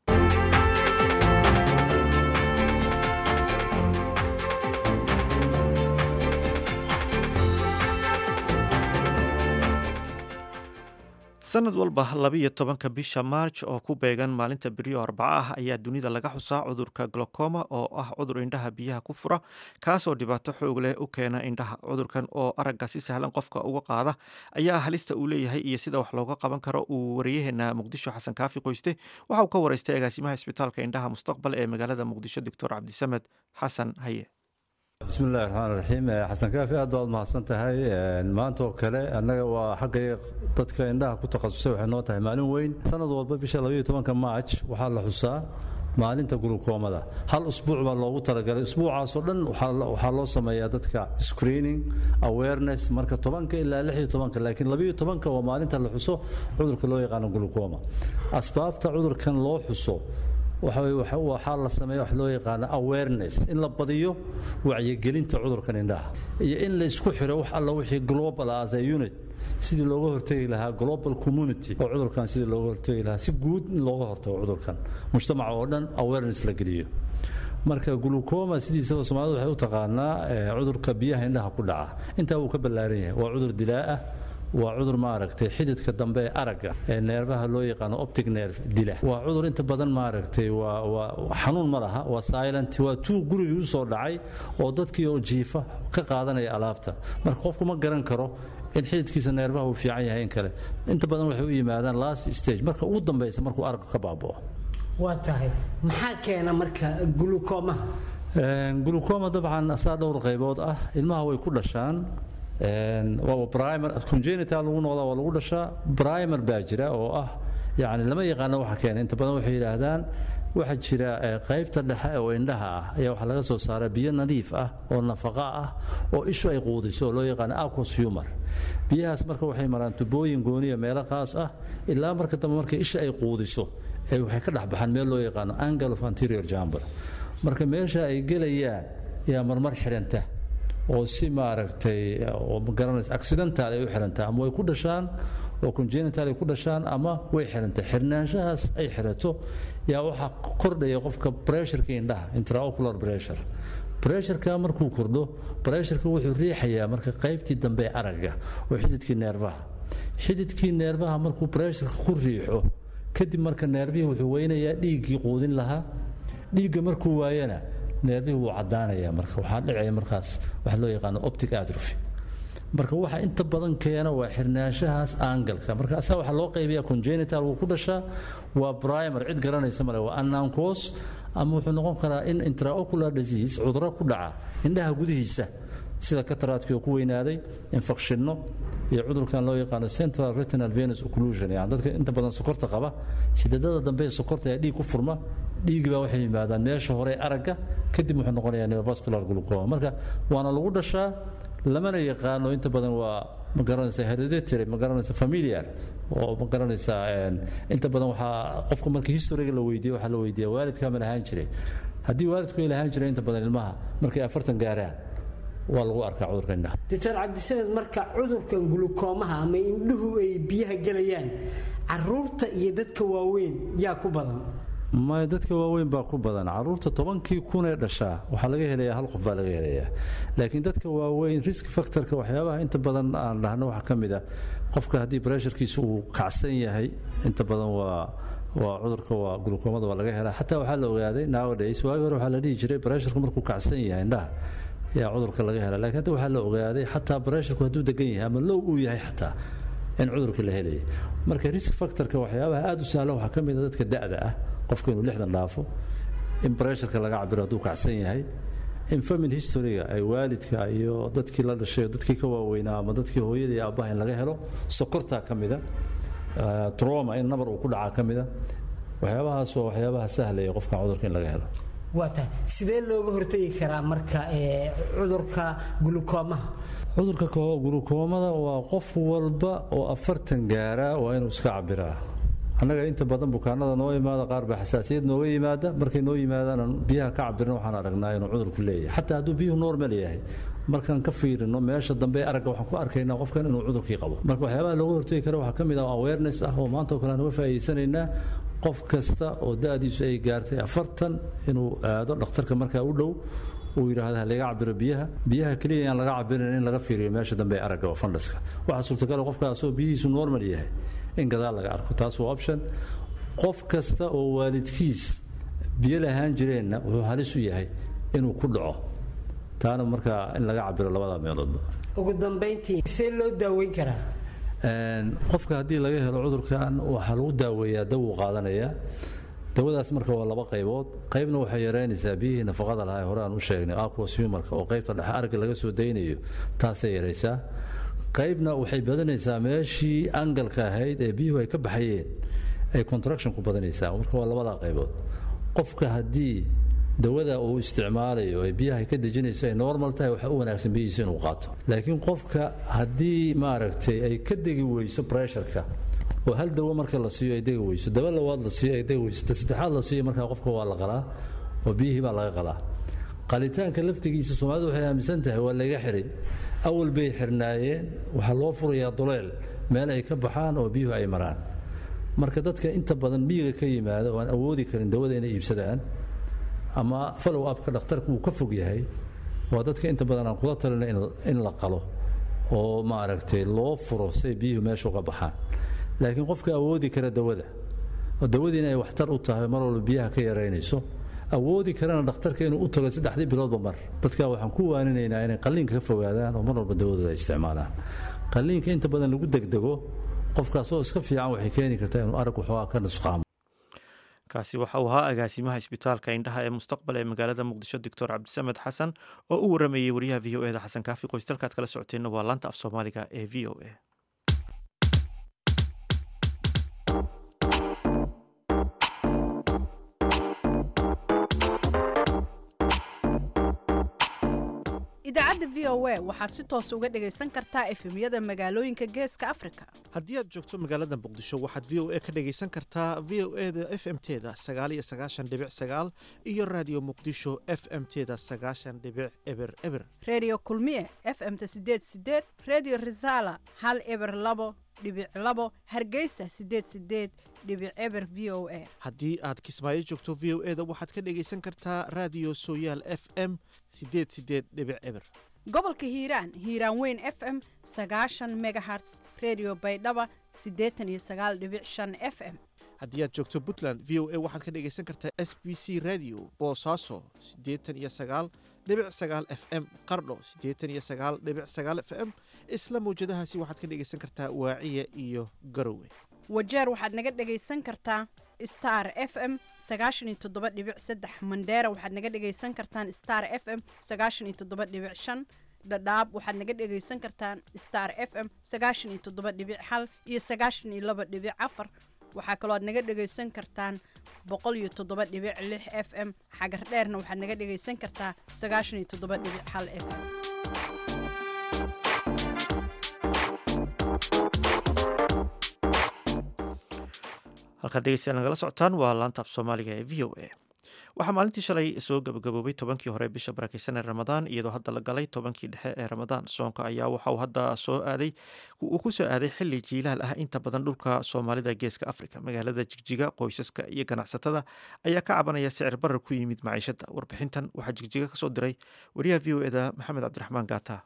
sanad walba labiyo tobanka bisha maarj oo ku beegan maalinta beriyo arbaca ah ayaa dunida laga xusaa cudurka glokoma oo ah cudur indhaha biyaha ku fura kaasoo dhibaato xoog leh u keena indhaha cudurkan oo aragga si sahlan qofka uga qaada ayaa halista uu leeyahay iyo sida wax looga qaban karo uu wariyaheena muqdisho xasan kaafi qoyste waxa uu ka waraystay agaasimaha isbitaalka indhaha mustaqbal ee magaalada muqdisho doctor cabdisamed xasan haye bismillahi raxmaan raxiim xasan kaafi aad baad mahadsan tahay maanta oo kale annaga waa xaggay dadka indhaha ku takhasusay waxay noo tahay maalin weyn sanad walba bisha labaiyo tobanka maaj waxaa la xusaa maalinta gulukoomada hal usbuuc baa loogu talagalay usbuucaasoo dhan waxaa loo sameeyaa dadka screening awareness marka tobanka ilaa lixiyo tobanka laakiin labaiyo tobanka waa maalinta la xuso cudurka loo yaqaano gulukooma asbaabta cudurkan loo xuso waxaa la sameeya wax loo yaqaano awareness in la badiyo wacyigelinta cudurkan indhaha iyo in la isku xiro wax alla wixii global as a unit sidii looga hortegi lahaa global community oo cudurkan sidii looga hortegi lahaa si guud in looga hortago cudurkan mujtamaca oo dhan awareness la geliyo marka glucoma sidiisaba soomaalida waxay u taqaanaa cudurka biyaha indhaha ku dhaca intaa wuu ka ballaaran yahay waa cudur dilaa ah waa cudur maaragtay xididka dambe ee aragga ee neerfaha loo yaqaano optic nerve dila waa cudur inta badan maaragtay waa waa xanuun ma laha waa silent waa tuu gurigii u soo dhacay oo dadkii oo jiifa ka qaadanaya alaabta marka qofku ma garan karo in xididkiisa neerfaha uu fiican yahay in kale inta badan waxay u yimaadaan last stage marka ugu dambaysa markuu aragga ka baaba'o waa tahay maxaa keena marka gulukomaha gulucoma dabcan asaa dhowr qaybood ah ilmaha way ku dhashaan waa primer congenital lagu noqdaa waa lagu dhashaa primer baa jira oo ah yani lama yaqaano waxa keena inta badan waxay yidhaahdaan waxaa jira qaybta dhexe oo indhaha ah ayaa waxaa laga soo saaraa biyo nadiif ah oo nafaqa ah oo ishu ay quudiso oo loo yaqaano aquos humor biyahaas marka waxay maraan tubooyin gooniya meelo qaas ah ilaa marka dambe marka isha ay quudiso ee waxay ka dhex baxaan meel loo yaqaano angle of anterior jamber marka meesha ay gelayaan yaa marmar xidhanta oo si maaragtay oo magaranaysa accidental ay u xirantaa ama way ku dhashaan oo congenital ay ku dhashaan ama way xirantay xirnaanshahaas ay xirato yaa waxaa kordhaya qofka pressureka indhaha intraocular pressure pressureka markuu kordho pressureka wuxuu riixayaa marka qaybtii dambe ee aragga oo xididkii neerfaha xididkii neerfaha markuu pressureka ku riixo kadib marka neerfihii wuxuu weynayaa dhiiggii quudin lahaa dhiigga markuu waayana neerfihii wuu caddaanaya marka waxaa dhicaya markaas waxa loo yaqaano optic atrophy marka waxa inta badan keena waa xirnaanshahaas aangalka marka asaa waxaa loo qaybiya congenital wuu ku dhashaa waa primer cid garanaysa male waa annankos ama wuxuu noqon karaa in intraocular disease cuduro ku dhaca indhaha gudihiisa sida kataraadkii oo ku weynaaday infekshinno iyo cudurkan loo yaqaano central retinal venus occlusion yani dadka inta badan sokorta qaba xididada dambe ee sokorta ayaa dhiig ku furma dhiigi baa waxay yimaadaan meesha hore aragga kadib wuxuu noqonayaa neovascular glucoma marka waana lagu dhashaa lamana yaqaano inta badan waa ma garanaysa hereditary ma garanaysa familiar oo ma garanaysa inta badan waxaa qofka marka historiga la weydiiyo waxaa la weydiiya waalidkaa ma lahaan jiray haddii waalidku ay lahaan jiray inta badan ilmaha markay afartan gaaraan waa lagu arkaa cudurka indhaha doctor cabdisamed marka cudurkan gulukoomaha ama indhuhu ay biyaha gelayaan caruurta iyo dadka waaweyn yaa ku badan maya dadka waaweyn baa ku badan caruurta tobankii kun ee dhashaa waxaa laga helayaa hal qof baa laga helayaa laakiin dadka waaweyn risk factorka waxyaabaha inta badan aan dhahno waxaa ka mid a qofka haddii bresharkiisa uu kacsan yahay inta badan waa waa cudurka waa gulukoomada waa laga helaa xataa waxaa la ogaaday nowadays waagi hore waxaa la dhihi jiray bresharku markuu kacsan yahay indhaha yaa cudurka laga helaa lakiin hadda waxaa la ogaaday xataa bresharku hadduu degan yahay ama low uu yahay xataa in cudurka la helaya marka risk factorka waxyaabaha aada u sahlan waxaa ka mid a dadka da'da ah qofku inuu lixdan dhaafo in bresharka laga cabiro hadduu kacsan yahay in family historyga ay waalidka iyo dadkii la dhashay dadkii ka waaweynaa ama dadkii hooyadii aabbaha in laga helo sokortaa ka mida troma in nabar uu ku dhacaa ka mida waxyaabahaas waa waxyaabaha sahlaya qofkan cudurka in laga helo waa tahay sidee looga hortegi karaa marka cudurka gulukoomaha cudurka gulukoomada waa qof walba oo afartan gaaraa waa inuu iska cabiraa annaga inta badan bukaanada noo imaada qaar baa xasaasiyad nooga yimaada markay noo yimaadaan biyaha ka cabirna waxaan aragnaa inuu cudurku leeyahay xataa hadduu biyuhu normal yahay markaan ka fiirino meesha dambe aragga waxaan ku arkaynaa qofkan inuu cudurkii qabo marka waxyaabaha looga hortegi kara waxaa ka mid ah awareness ah oo maanta oo kale aan uga faa'iidaysanaynaa qof kasta oo da'diisu ay gaartay afartan inuu aado dhakhtarka markaa u dhow uu yidhaahda ha laga cabiro biyaha biyaha keliya aan laga cabirin in laga fiiriyo meesha dambe aragga oo fandhaska waxaa suurtagala qofkaasoo biyihiisu normal yahay in gadaal laga arko taas waa option qof kasta oo waalidkiis biyo lahaan jireenna wuxuu halis u yahay inuu ku dhaco taana markaa in laga cabiro labada meeloodba ugu dambayntii see loo daaweyn karaa qofka haddii laga helo cudurkan waxaa lagu daaweeyaa dawuu qaadanayaa dawadaas marka waa laba qaybood qaybna waxay yaraynaysaa biyihii nafaqada lahaa ee hore aan u sheegnay aquos humarka oo qaybta dhexe aragga laga soo daynayo taasay yaraysaa qaybna waxay badanaysaa meeshii angalka ahayd ee biyuhu ay ka baxayeen ay contraction ku badanaysaa marka waa labadaa qaybood qofka haddii dawada uu isticmaalayo ee biyaha ay ka dejinayso ay normal tahay waxaa u wanaagsan biyihiisa inuu qaato laakiin qofka haddii maaragtay ay ka degi weyso pressureka oo hal dawo marka la siiyo ay degi weyso daba labaad la siiyo ay degi weyso ta saddexaad la siiyo markaa qofka waa la qalaa oo biyihii baa laga qalaa qalitaanka laftigiisa soomaalidu waxay aaminsan tahay waa laga xiray awal bay xirnaayeen waxaa loo furayaa duleel meel ay ka baxaan oo biyuhu ay maraan marka dadka inta badan miyiga ka yimaada oo aan awoodi karin dawada inay iibsadaan ama follow upka dhakhtarka uu ka fog yahay waa dadka inta badan aan kula talina in la qalo oo maaragtay loo furo say biyuhu meesha uga baxaan laakiin qofka awoodi kara dawada oo dawadiina ay waxtar u tahay mar walba biyaha ka yaraynayso awoodi karana dhakhtarka inuu u tago saddexdii biloodba mar dadka waxaan ku waaninaynaa inay qalliinka ka fogaadaan oo mar walba dawadooda ay isticmaalaan qalliinka inta badan lagu degdego qofkaasoo iska fiican waxay keeni kartaa inuu arag waxoogaa ka nusqaamo kaasi waxa uu ahaa agaasimaha isbitaalka indhaha ee mustaqbal ee magaalada muqdisho doctor cabdisamed xasan oo u waramayey wariyaha v o eda xasan kaafi qoystalkaad kala socoteenna waa laanta af soomaaliga ee v o a idaacadda v o a waxaad si toos uga dhagaysan kartaa efemyada magaalooyinka geeska afrika haddii aad joogto magaalada muqdisho waxaad v o a ka dhagaysan kartaa v o eda f m teda sagaaliyo sagaashan dhibic sagaal iyo raadiyo muqdisho f m teda sagaashan dhibic eber eber redio kulmiye f m-ta sideed sideed redio resala hal eber labo dhibic labo hargeysa sideed sideed dhibic eber v o a haddii aad kismaayo joogto v o eda waxaad ka dhagaysan kartaa raadiyo sooyaal f m sideed sideed dhibic eber gobolka hiiraan hiiraan weyn f m sagaashan megaherts redio baydhaba siddeetan iyo sagaal dhibic shan f m haddii aad joogto puntland v o a waxaad ka dhagaysan kartaa s b c radio boosaaso siddeetan iyo sagaal dhibic sagaal f m qardho siddeetan iyo sagaal dhibic sagaal f m isla mawjadahaasi waxaad ka dhagaysan kartaa waaciya iyo garowe wajeer waxaad naga dhagaysan kartaa star f m sagaashan iyo toddoba dhibic saddex mandheera waxaad naga dhagaysan kartaan star f m sagaashan iyo toddoba dhibic shan dhadhaab waxaad naga dhagaysan kartaan star f m sagaashan iyo toddoba dhibic hal iyo sagaashan iyo laba dhibic afar waxaa kaloo aad naga dhagaysan kartaan boqol iyo toddoba dhibic lix f m xagar dheerna waxaad naga dhagaysan kartaa sagaashan iyo toddoba dhibic hal f m halkaad dhegeystayaal nagala socotaan waa laanta af soomaaliga ee v o a waxaa maalintii shalay soo gabagaboobay tobankii hore bisha barakeysan ee ramadaan iyadoo hadda la galay tobankii dhexe ee ramadaan soonka ayaa waxauu hadda soo aaday uu ku soo aaday xili jiilaal ah inta badan dhulka soomaalida geeska afrika magaalada jigjiga qoysaska iyo ganacsatada ayaa ka cabanaya sicir barar ku yimid maciishada warbixintan waxaa jigjiga kasoo diray wariyaha v o eda maxamed cabdiraxmaan gaata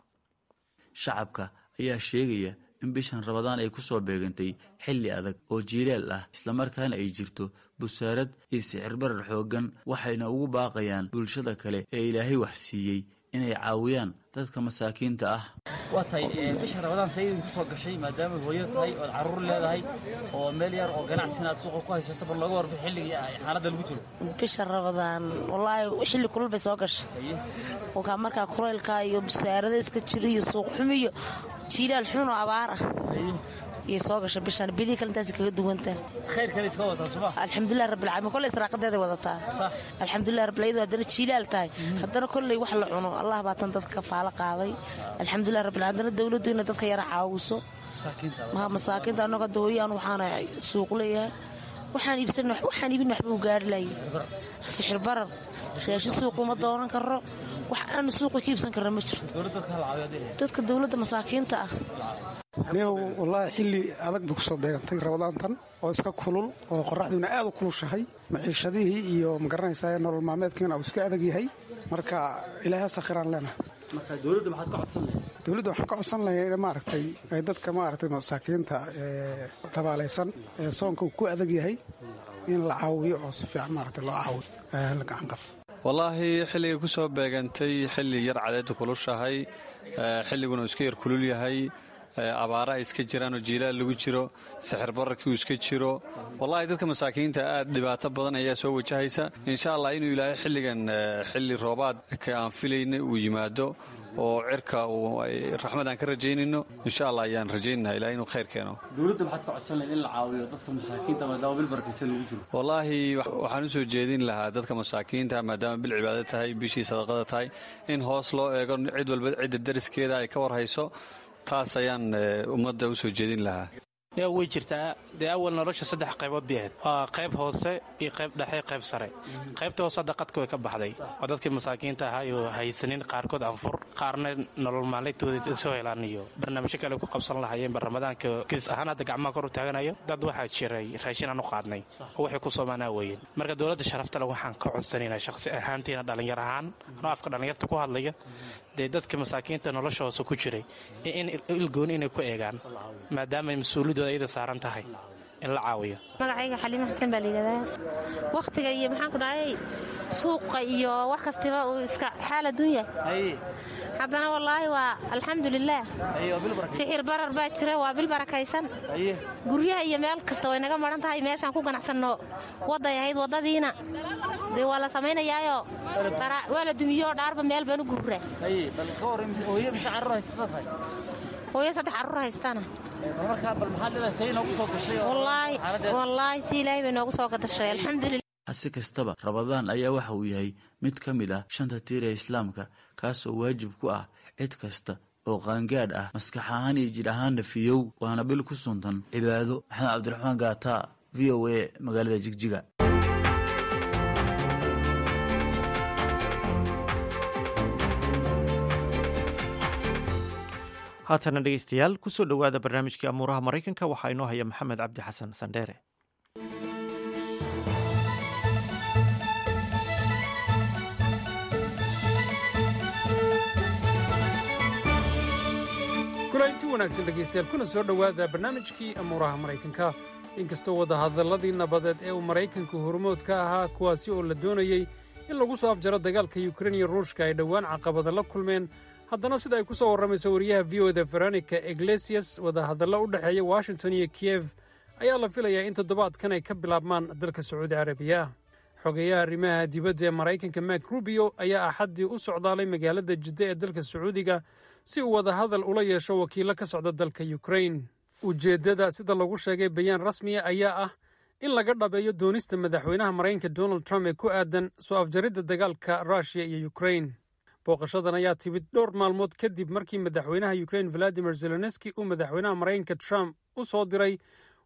shacabka ayaa sheegaya in bishan rabadaan ay ku soo beegantay xilli adag oo jiilaal ah islamarkaana ay jirto busaarad iyo sicir barar xooggan waxayna ugu baaqayaan bulshada kale ee ilaahay wax siiyey inay caawiyaan dadka masaakiinta ah waa tahay bisha rabadaan sayidin ku soo gashay maadaama hooyo tahay ood carruur leedahay oo meel yar oo ganacsina aad suuqa ku haysato bal looga warbi xilligii xaaladda lagu jiro bisha rabadaan wallaahi xilli kulul bay soo gashay wakaa markaa kulaylka iyo busaarada iska jira iyo suuq xumi iyo jiilaal xun oo abaar ah iyo soo gasha bishaan bidii kale intaas kaga duwantaa khayr kale iska wadataa suma alxamdulilah rabbil caalamiin kolley israaqadeeday wadataa alxamdulilah rabbil iyadoo haddana jiilaal tahay haddana kolley wax la cuno allah baa tan dadka faalo qaaday alxamdulilah rabbil caalamiin haddana dawladdu inay dadka yara caawiso maha masaakiinta annaga hadda hooyaan waxaana suuq leeyahay waxaan iibsan waxaan iibin waxba u gaari laayay sixir barar raashin suuq uma doonan karo wax aanu suuqa ka iibsan karna ma jirto dadka dawladda masaakiinta ah neew wallaahi xilli adag bay ku soo beegantay rabadaantan oo iska kulul oo qorraxdiina aad u kulushahay maciishadihii iyo magaranaysaa nolol maalmeedkiina uu iska adag yahay marka ilaaha sakhiraan leenahay dowladda maxaad ka codsan lahayd dowladda waxaan ka codsan lahay maaragtay ay dadka maaragtay masaakiinta ee tabaalaysan ee soonka uu ku adag yahay in la caawiyo oo si fiican maaragtay loo caawiyo la gacan qabto wallaahi xilligay ku soo beegantay xilli yar cadeedda kulushahay xilliguna uu iska yar kulul yahay abaara ay iska jiraan oo jiilaal lagu jiro sixir bararkii uu iska jiro wallaahi dadka masaakiinta aad dhibaato badan ayaa soo wajahaysa insha allah inuu ilaahay xilligan xilli roobaadka aan filayna uu yimaado oo cirka raxmad aan ka rajaynayno insha allah ayaan rajaynaynaa ilahay inuu khayr keeno dowladda maxaad ka codsan lahayd in la caawiyo dadka masaakiinta maadaama bil barakaysan lagu jiro wallaahi waxaan u soo jeedin lahaa dadka masaakiinta maadaama bil cibaado tahay bishii sadaqada tahay in hoos loo eego cid walba cidda dariskeeda ay ka warhayso taas ayaan ummadda u soo jeedin lahaa yaa way jirtaa dee awal nolosha saddex qaybood bay ahayd waa qayb hoose iyo qayb dhexe qayb sare qaybta hoose hadda qadka way ka baxday oo dadkii masaakiinta ahaa iyo haysanin qaarkood anfur qaarna nolol maalintooda soo helaan iyo barnaamijyo kale ku qabsan lahayeenba ramadaanka kiis ahaan hadda gacmaha kor u taaganayo dad waxaa jiray raashin aan u qaadnay oo waxay ku soomaanaa weeyeen marka dowladda sharaftale waxaan ka codsanaynaa shaqsi ahaantiina dhallinyar ahaan anoo afka dhallinyarta ku hadlaya dee dadka masaakiinta nolosha hoose ku jiray in ilgooni inay ku eegaan maadaama mas-uuliyadooda ayada saaran tahay in la caawiyo magacayga xaliimo xuseen baa layidhahdaa wakhtiga iyo maxaan ku dhahay suuqa iyo wax kastiba uu iska xaal adduunya haddana wallaahi waa alxamdulilaah sixir barar baa jira waa bil barakaysan guryaha iyo meel kasta way naga maran tahay meeshaan ku ganacsanno wadday ahayd waddadiina dee waa la samaynayaayo waa la dumiyo dhaarba meel baan u guuraa hooyo saddex carruur haystana wallaahi si ilaahay bay noogu soo gadashay alxamdulilah hase kastaba rabadaan ayaa waxa uu yahay mid ka mid ah shanta tiir ee islaamka kaasoo waajib ku ah cid kasta oo qaangaadh ah maskax ahaan iyo jidh ahaanna fiyow waana bil ku suntan cibaado maxamed cabdiraxmaan gaata v o a magaalada jigjiga haatana dhegeystayaal kusoo dhowaada barnaamijkii amuuraha maraykanka waxaa inoo haya maxamed cabdi xasan sandheere kulanti wanaagsan dhegaystayaal kuna soo dhowaada barnaamijkii amuuraha maraykanka inkastoo wadahadalladii nabadeed ee uu maraykanku hormood ka ahaa kuwaasi oo la doonayey in lagu soo afjaro dagaalka yukrain iyo ruushka ay dhowaan caqabada la kulmeen haddana sida ay ku soo warramayso wariyaha v o da veronica iglesias wadahadallo u dhexeeya washington iyo kiyef ayaa la filayaa in toddobaadkan ay ka bilaabmaan dalka sacuudi carabiya xogeyaha arrimaha dibadda ee maraykanka mak rubio ayaa axaddii u socdaalay magaalada jidda ee dalka sacuudiga si uu wadahadal ula yeesho wakiillo ka socda dalka yukrain ujeeddada sida lagu sheegay bayaan rasmiya ayaa ah in laga dhabeeyo doonista madaxweynaha maraykanka donald trump ee ku aadan soo afjaridda dagaalka ruushiya iyo yukrain booqashadan ayaa timid dhowr maalmood kadib markii madaxweynaha yukrain valadimir zelenski uu madaxweynaha maraykanka trump u soo diray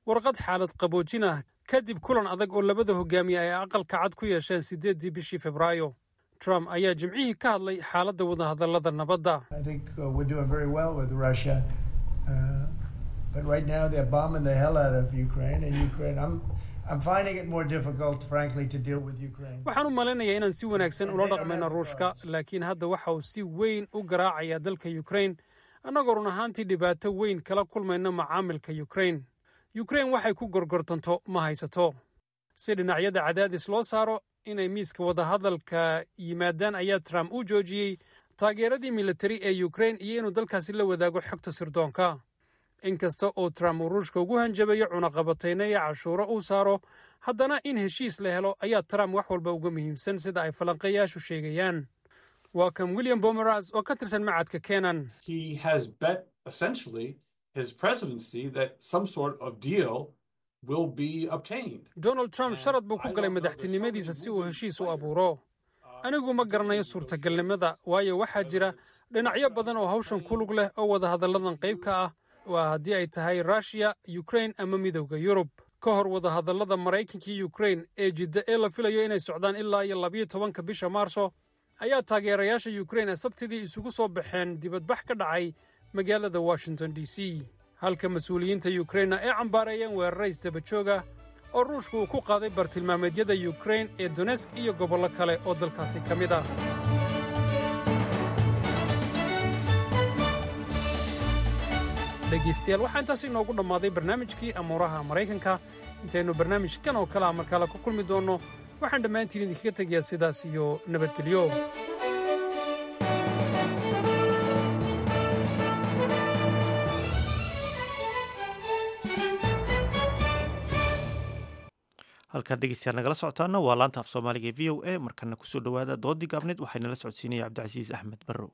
warqad xaalad qaboojin ah kadib kulan adag oo labada hogaamiye ay aqalka cad ku yeesheen siddeeddii bishii febraayo trump ayaa jimcihii ka hadlay xaaladda wadahadallada nabadda I think uh, we're doing very well with Russia. Uh, but right now they're bombing the hell out of Ukraine, and Ukraine, I'm, I'm finding it more difficult, frankly, to deal with Ukraine. waxaan u malaynayaa inaan si wanaagsan ula dhaqmayno ruushka laakiin hadda waxa uu si weyn u garaacayaa dalka ukrain annagoo run ahaantii dhibaato weyn kala kulmayno macaamilka ukrain ukrain waxay ku gorgortanto ma haysato si dhinacyada cadaadis loo saaro inay miiska wadahadalka yimaadaan ayaa trump u joojiyey taageeradii militari ee ukrain iyo inuu dalkaasi la wadaago xogta sirdoonka inkasta oo trump uu ruushka ugu hanjabayo cunaqabatayna iyo cashuuro uu saaro haddana in heshiis la helo ayaa trump wax walba uga muhiimsan sida ay falanqeeyaashu sheegayaan waa kan william bomeras oo ka tirsan macadka kenan he has bet essentially his presidency that some sort of deal will be obtained. donald trump sharad buu ku galay madaxtinimadiisa si uu heshiis u abuuro anigu ma garanayo suurtagalnimada waayo waxaa jira dhinacyo badan oo hawshan ku lug leh oo wadahadalladan qayb ka ah waa haddii ay tahay rushia ukrain ama midowda yurub ka hor wadahadallada maraykanka iyo ukrain ee jidda ee la filayo inay socdaan ilaa iyo labiyo tobanka bisha maarso ayaa taageerayaasha ukrain ee sabtidii isugu soo baxeen dibadbax ka dhacay magaalada washington d c halka mas-uuliyiinta ukrainna ay cambaareeyeen weerara isdabajooga oo ruushku uu ku qaaday bartilmaameedyada ukrain ee donesk iyo gobollo kale oo dalkaasi ka mid ah dhegaystayaal waxaa intaas inoogu dhammaaday barnaamijkii amuuraha maraykanka intaynu barnaamijkan oo kale a markale ku kulmi doonno waxaan dhammaantiin idinkaga tegayaa sidaas iyo nabadgelyo halkaan dhegeystayaal nagala socotaana waa laanta af soomaaliga ee v o a markana kusoo dhowaada doodii gaabneed waxaynala socodsiinaya cabdicasiis axmed barrow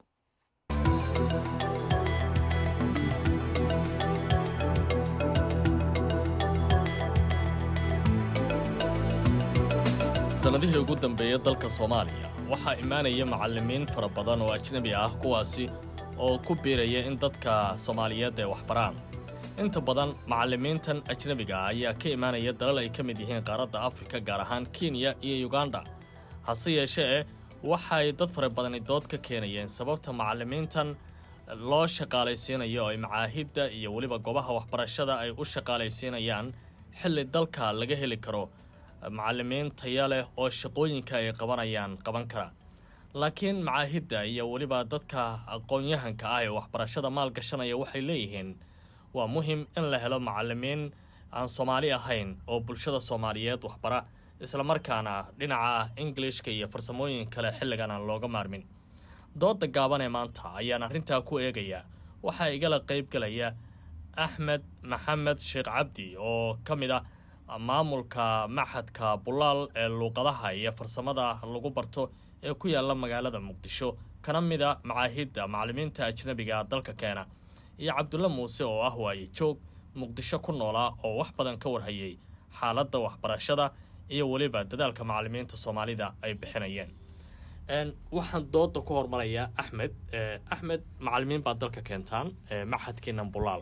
sannadihii ugu dambeeyey dalka soomaaliya waxaa imaanaya macallimiin fara badan oo ajnabi ah kuwaasi oo ku biiraya in dadka soomaaliyeed ay waxbaraan inta badan macallimiintan ajnebiga ah ayaa ka imaanaya dalal ay ka mid yihiin qaaradda afrika gaar ahaan kenya iyo yuganda hase yeeshee waxay dad fara badani dood ka keenayeen sababta macallimiintan loo shaqaalaysiinayo oo ay macaahidda iyo weliba goobaha waxbarashada ay u shaqaalaysiinayaan xilli dalka laga heli karo macallimiin taya leh oo shaqooyinka ay qabanayaan qaban kara laakiin macaahidda iyo weliba dadka aqoon-yahanka ah ee waxbarashada maalgashanaya waxay leeyihiin waa muhim in la helo macallimiin aan soomaali ahayn oo bulshada soomaaliyeed waxbara islamarkaana dhinaca ingilishka iyo farsamooyin kale xilligan aan looga maarmin dooda gaaban ee maanta ayaan arrintaa ku eegaya waxaa igala qaybgelaya axmed maxamed sheekh cabdi oo ka mid ah maamulka maxadka bulaal ee luuqadaha iyo farsamada lagu barto ee ku yaala magaalada muqdisho kana mid a macaahidda macallimiinta ajnabiga dalka keena iyo cabdulle muuse oo ah waaye joog muqdisho ku noolaa oo wax badan ka warhayay xaaladda waxbarashada iyo weliba dadaalka macallimiinta soomaalida ay bixinayeen waxaan dooda ku hormarayaa axmed axmed macallimiin baad dalka keentaan maxadkiinan bulaal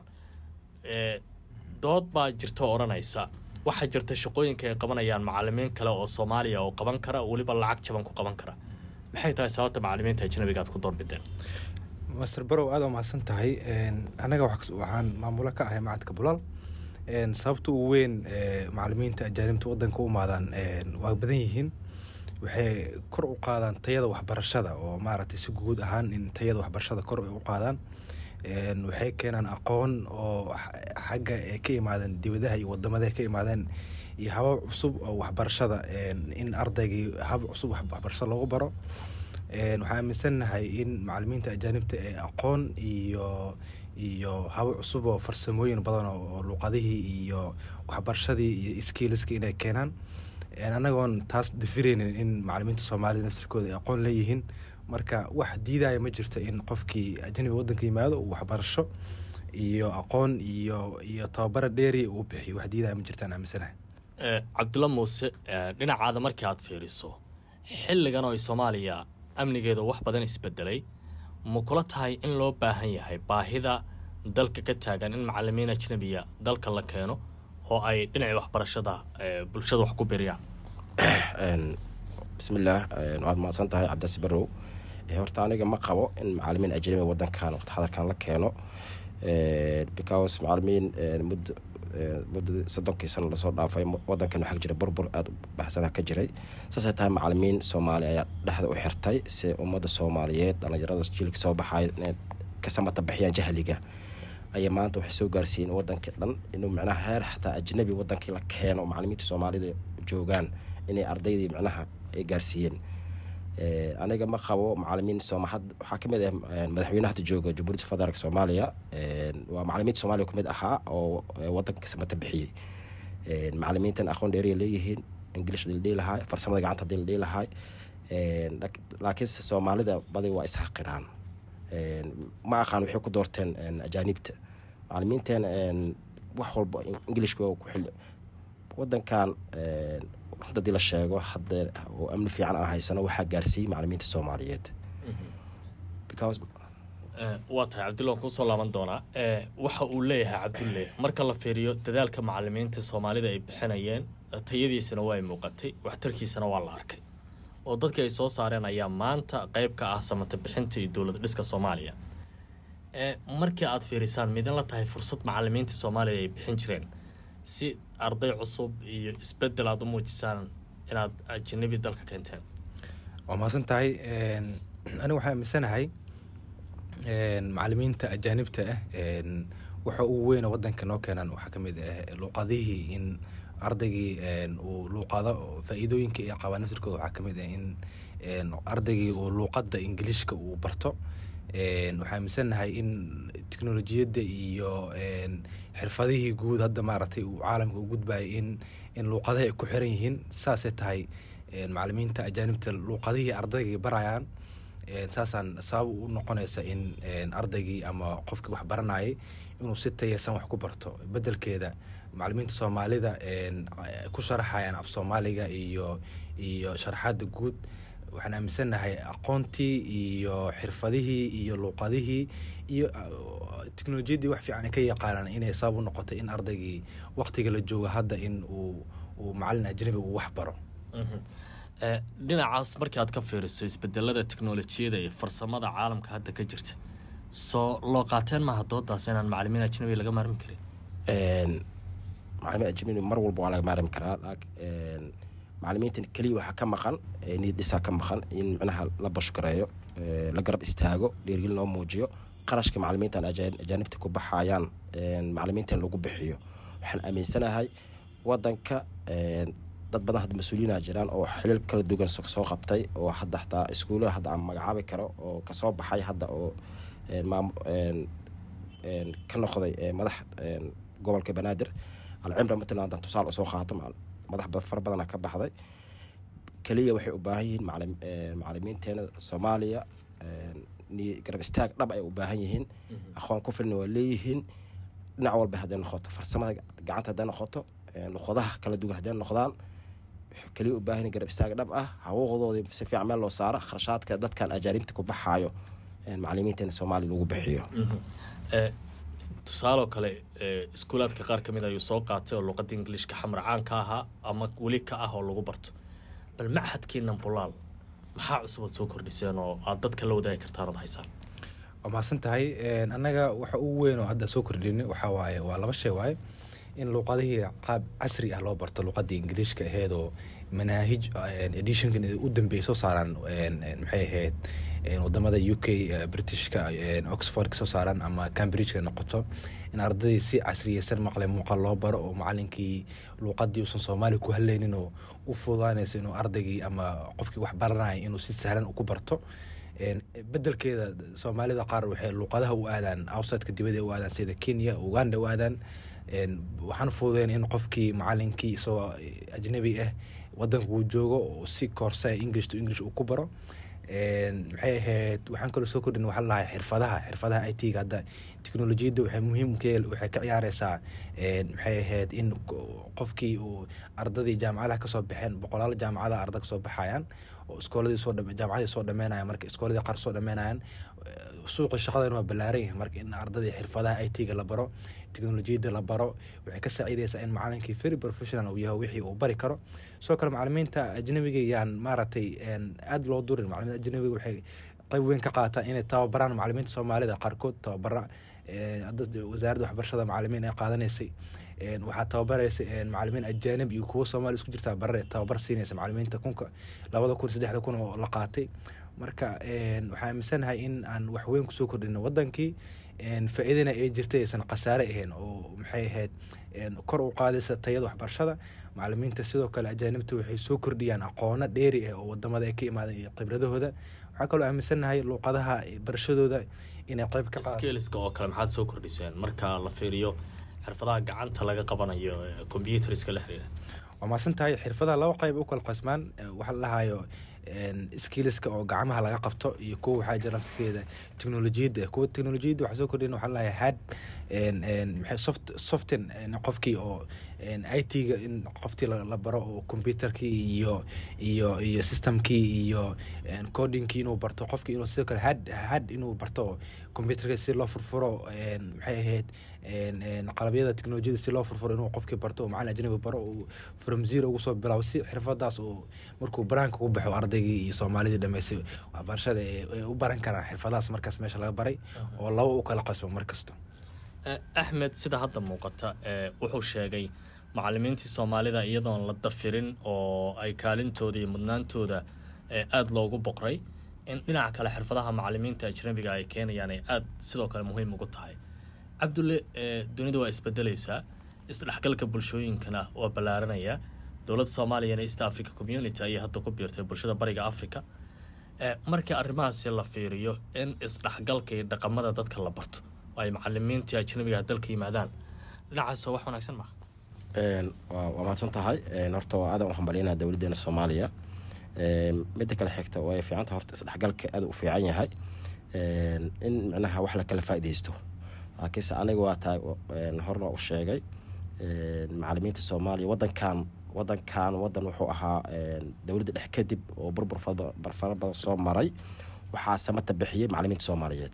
dood baa jirta odhanaysa waxaa jirta shaqooyinka ay qabanayaan macallimiin kale oo soomaaliya oo qaban kara weliba lacag jaban ku qaban kara maxay tahay sababta macallimiinta ajnabiga aad ku doorbideen master barow aad waa mahadsan tahay anaga waxaan maamulo ka ahay macadka bulaal sababta ugu weyn macallimiinta ajaanibta wadanka u imaadaan waa badan yihiin waxay kor u qaadaan tayada waxbarashada oo maaragtay si guud ahaan in tayada waxbarashada kor ay u qaadaan waxay keenaan aqoon oo xagga ay ka imaadeen dibadaha iyo wadamada ka imaadeen iyo habab cusub oo waxbarashada in ardaygii hab cusub waxbarashada loogu baro waxaan aaminsanahay in macallimiinta ajaanibta ee aqoon iyo iyo habo cusub oo farsamooyin badan oo luuqadihii iyo waxbarashadii iyo skiliska inay keenaan anagoon taas dafireynin in macallimiinta soomaalida naftirkooda ay aqoon leeyihiin marka wax diidaya ma jirto in qofkii ajnabiga wadanka yimaado uu waxbarasho iyo aqoon iyo iyo tababara dheeri uu bixiyo wax diidaya ma jirtaan aaminsanahay cabdulla muuse dhinacaada markii aad fiiriso xilligan oo ay soomaaliya amnigeeda wax badan isbedelay ma kula tahay in loo baahan yahay baahida dalka ka taagan in macallimiin ajnabiya dalka la keeno oo ay dhinacii waxbarashada ee, bulshada wax ku biriyaan bismillaah waad mahadsan tahay cabdasi barow Eh, horta aniga ma qabo in macalimiin ajnabi wadankan waqti xadarkan la keeno Eh, because macalimiin eh, muddo eh, muddadii soddonkii sano lasoo dhaafay mu- wadankan waxaa jira burbur aada u baxsana ka jiray saasay tahay macalimiin soomaali ayaa dhexda u xirtay si ummadda soomaaliyeed dhallinyarada jiilka soo baxay inay ka samata bixiyaan jahliga ayay maanta waxay soo gaarsiiyeen wadankii dhan inuu micnaha heer xataa ajnabi wadankii la keeno oo macalimiinta soomaalida joogaan inay ardaydii micnaha ay gaarsiiyeen Eh, aniga ma qabo macalimiin sooma had waxaa kamid ah eh, madaxweynaha hadda jooga jamhuuriyadda federaalk soomaaliya Eh, waa macalimiinta soomaaliya kamid ahaa oo eh, wadanka samata bixiyey Eh, macalimiintan aqoon dheeriya leeyihiin ingilish hadii la dhihi lahaa farsamada gacanta hadii la dhihi lahaa Eh, lak- laakiinse soomaalida badi waa isxaqiraan Eh, ma aqaan waxay ku doorteen eh, ajaanibta macalimiinteen eh, wax walba ingilishka waa ku xil wadankan eh, runta hadii la sheego hadda oo amni fiican aan haysano waxaa gaarsiiyey macalimiinta soomaaliyeed because Eh, waa tahay cabdulle waan kuusoo laaban doonaa Eh, waxa uu leeyahay cabdulle marka la fiiriyo dadaalka macalimiinta soomaalida ay bixinayeen eh, tayadiisana waa ay muuqatay waxtarkiisana waa la arkay oo dadkii ay soo saareen ayaa maanta qayb ka ah samata bixinta iyo dowlad dhiska soomaaliya Eh, markii aad fiirisaan midin la tahay fursad macalimiinta soomaaliya ay bixin jireen si arday cusub iyo isbedel aad u muujisaan inaad ajanabi dalka keenteen waa mahadsan tahay aniga waxaan aaminsanahay een, macalimiinta ajaanibta ah een, waxa ugu weyna wadanka noo keenan waxaa ka mid ah luuqadihii in ardaygii een, uu luuqado faa'iidooyinka iyo qabaaniftirkooda waxaa ka mid ah in een, ardaygii uu luuqadda ingiliishka uu barto Een, waxaan aaminsanahay in teknolojiyadda iyo een, xirfadihii guud hadda maaragtay uu caalamka u gudbayo in in luuqadaha ay ku xiran yihiin saasay tahay een, macalimiinta ajaanibta luuqadihii ardaygii barayaan een, saasaan sabab u noqonaysa in een, ardaygii ama qofkii wax baranayay inuu si tayasan wax ku barto bedelkeeda macalimiinta soomaalida een, ku sharaxayaan af soomaaliga iyo iyo sharaxaada guud waxaan aaminsanahay aqoontii iyo xirfadihii iyo luuqadihii iyo uh, teknolojiyaddii wax fiican ay ka yaqaanaan inay sabab u noqotay in ardaygii waqtiga la joogo hadda in uu uu macalin ajnabi uu wax baro Mhm. Eh, dhinacaas markii aad ka fiiriso isbedelada teknolojiyada iyo farsamada caalamka hadda ka jirta soo loo qaateen maaha doodaas inaan macalimiin ajnabi laga maarmi karin Een, macalimiin ajnabi mar walba waa laga maarmi karaa laak- een, macalimiintan keliya waxaa ka maqan ee niyad dhisaa ka maqan in micnaha la bashkareeyo ee, la garab istaago dhiirgelin loo muujiyo qarashka macalimiintan ajaa- ajaanibta ku baxayaan een, macalimiintan lagu bixiyo waxaan aaminsanahay wadanka een, dad badan hadda mas-uuliyiina jiraan oo xilil kala duwan so- soo qabtay oo hadda xataa iskuullada hadda aan magacaabi karo oo kasoo baxay hadda oo een, maam- een, een, ka noqday ee, madax een, gobolka banaadir alcimra matalan haddaan tusaale usoo qaato macal- madax ba- fara badana ka baxday keliya waxay u baahan yihiin macalim- ee, macalimiinteena soomaaliya een, ni- garab istaag dhab ay u baahan yihiin aqoon ku filna waa leeyihiin dhinac walba hadday noqoto farsamada gacanta hadday noqoto een, luqadaha kala duwan hadday noqdaan waxay keliya u baahan yihiin garab istaag dhab ah hawooqdoodii si fiican meel loo saaro kharashaadka dadkan ajaanibta ku baxaayo een, macalimiinteena soomaaliya lagu bixiyo Eh, tusaaloo kale eh, iskuulaadka qaar ka mid ayuu soo qaatay oo luqadda ingiliishka xamar caan ka ahaa ama weli ka ah oo lagu barto bal machadkiinan bulaal maxaa cusub aad soo kordhiseen oo aad dadka la wadaagi kartaan ood haysaan waa mahadsan tahay Een, annaga waxa ugu weyn oo hadda soo kordhinay waxaa waaye waa laba shay waaye in luuqadihii qaab casri ah loo barto luuqadii ingiliishka aheyd oo manaahij een, editionkan u dambeeyay soo saaraan een, een, maxay ahayd een, wadamada u k eh, britishka een, oxford ka soo saaraan ama cambridgeka noqoto in ardadii si casriyeysan maqle muuqaal loo baro oo macalinkii luuqadii uusan soomaali ku haleynin oo u fududaanaysa inuu ardaygii ama qofkii wax baranaya inuu si sahlan ku barto Een, bedelkeeda soomaalida qaar waxay luuqadaha u aadaan outsideka dibadda u aadaan sida kenya uganda u aadaan Een, waxaan fududeyn in qofkii macalinkii isagoo ajnabi ah wadanka uu joogo oo si koorsa english to english uu ku baro Een, maxay ahayd waxaan kaloo soo kordhin waxaa lahay xirfadaha xirfadaha i t-ga hadda teknolojiyadda waxay muhiim waxay ka ciyaareysaa maxay ahayd in qofkii uu ardadii jaamacadaha kasoo baxeen boqolaal jaamacadaha arda kasoo baxayaan oo iskooladii soo jaamacadii soo dhameynayan marka iskooladii qaar soo dhameynayan suuqi shaqadan waa ballaaran yahay marka in ardadii xirfadaha i t-ga la baro teknolojiyadda la baro waxay ka saacideysaa in macalinkii very professional uu yahay wixii uu bari karo sidoo kale macalimiinta ajnabiga yaan maaragtay aada loo durin macalimiinta ajnabiga waxay qayb weyn ka qaataan inay tababaraan macalimiinta soomaalida qaarkood tababara wasaaradda waxbarashada macalimiin ay qaadanaysay waxaa tababaraysa macalimiin ajaanib iyo kuwo soomaali isku jirtaa barare tababar siinaysa macalimiinta kunka labada kun saddexda kun oo la qaatay marka waxaan aaminsanahay in aan wax weyn kusoo kordhino wadankii faa-iidana ay jirtay aysan khasaare ahayn oo maxay ahayd kor u qaadaysa tayada waxbarashada macalimiinta sidoo kale ajaanibta waxay soo kordhiyaan aqoono dheeri ah oo wadamada ay ka imaadeen iyo khibradahooda waxaa kaloo aaminsanahay luuqadaha barashadooda inay qayb ka skiliska oo kale maxaad soo kordhiseen marka la fiiriyo xirfadaha gacanta laga qabanayo combyuteriska la xiriira waa maasan tahay xirfadaha laba qayb u kala qasmaan waxaa la dhahayo skiliska oo gacmaha laga qabto iyo kuwa waxaa jira naftirkeeda teknolojiyadda kuwa teknolojiyadda waxaa soo kordhin waxaa lahayaa had maxay soft soften qofkii oo i t-ga in qoftii la baro oo computerkii iyo iyo iyo systemkii iyo codingkii inuu barto qofkii inuu sidoo kale had had inuu barto computerka si loo furfuro maxay ahayd qalabyada teknolojiyada si loo furfuro inuu qofkii barto oo macalin ajnabi baro uu from zero ugu soo bilaabo si xirfadaas uu markuu banaanka ku baxo ardaygii iyo soomaalidii dhameystay waxbarashada ay u baran karaan xirfadahaas markaas meesha laga baray oo laba u kala qasbo mar kasto axmed sida hadda muuqata wuxuu sheegay macalimiintii soomaalida iyadoon la dafirin oo ay kaalintooda iyo mudnaantooda aada loogu boqray in dhinaca kale xirfadaha macalimiinta ajnabiga ay keenayaan ay aada sidoo kale muhiim ugu tahay cabdulle dunida waa isbedelaysaa isdhexgalka bulshooyinkana waa ballaaranaya dowladda soomaaliyana east africa community ayay hadda ku biirtay bulshada bariga africa markii arrimahaasi la fiiriyo in isdhexgalka iyo dhaqamada dadka la barto oo ay macalimiintii ajnabiga dalka yimaadaan dhinacaas wax wanaagsan maaha waa mahadsan tahay horta waa aadan u hambalyanaa dowladdeena soomaaliya midda kale xigta way fiicanta horta isdhexgalka aada u fiican yahay in micnaha wax la kala faaideysto laakiinse aniga waa tahay horna u sheegay macalimiinta soomaaliya wadankan wadankan wadan wuxuu ahaa dowladda dhex kadib oo burbur fara badan soo maray waxaa samata bixiyey macalimiinta soomaaliyeed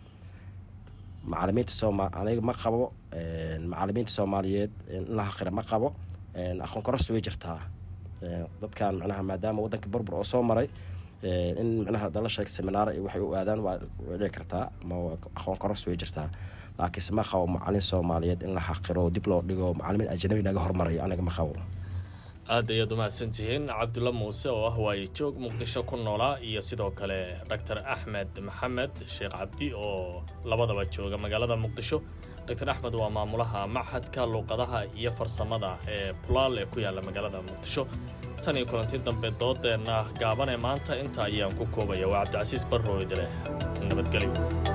macalimiinta sooma aniga ma qabo macalimiinta soomaaliyeed in la haqira ma qabo aqoon koros way jirtaa dadkan micnaha maadaama wadanka burbur oo soo maray in micnaha dala sheeg seminaara iyo waxay u aadaan waa dhici kartaa ama aqoon koros way jirtaa laakiinse ma qabo macalin soomaaliyeed in la xaqiro dib loo dhigo macalimiin ajnabi naga hormarayo aniga ma qabo aad ayaad umahadsantihiin cabdulla muuse oo ah waaye joog muqdisho ku noolaa iyo sidoo kale doctor axmed maxamed sheekh cabdi oo labadaba jooga magaalada muqdisho doctor axmed waa maamulaha machadka luuqadaha iyo farsamada ee bulaal ee ku yaalla magaalada muqdisho tan iyo kulanti dambe doodeenna gaabanee maanta inta ayaan ku koobaya waa cabdicasiis barroydle nabadgelyo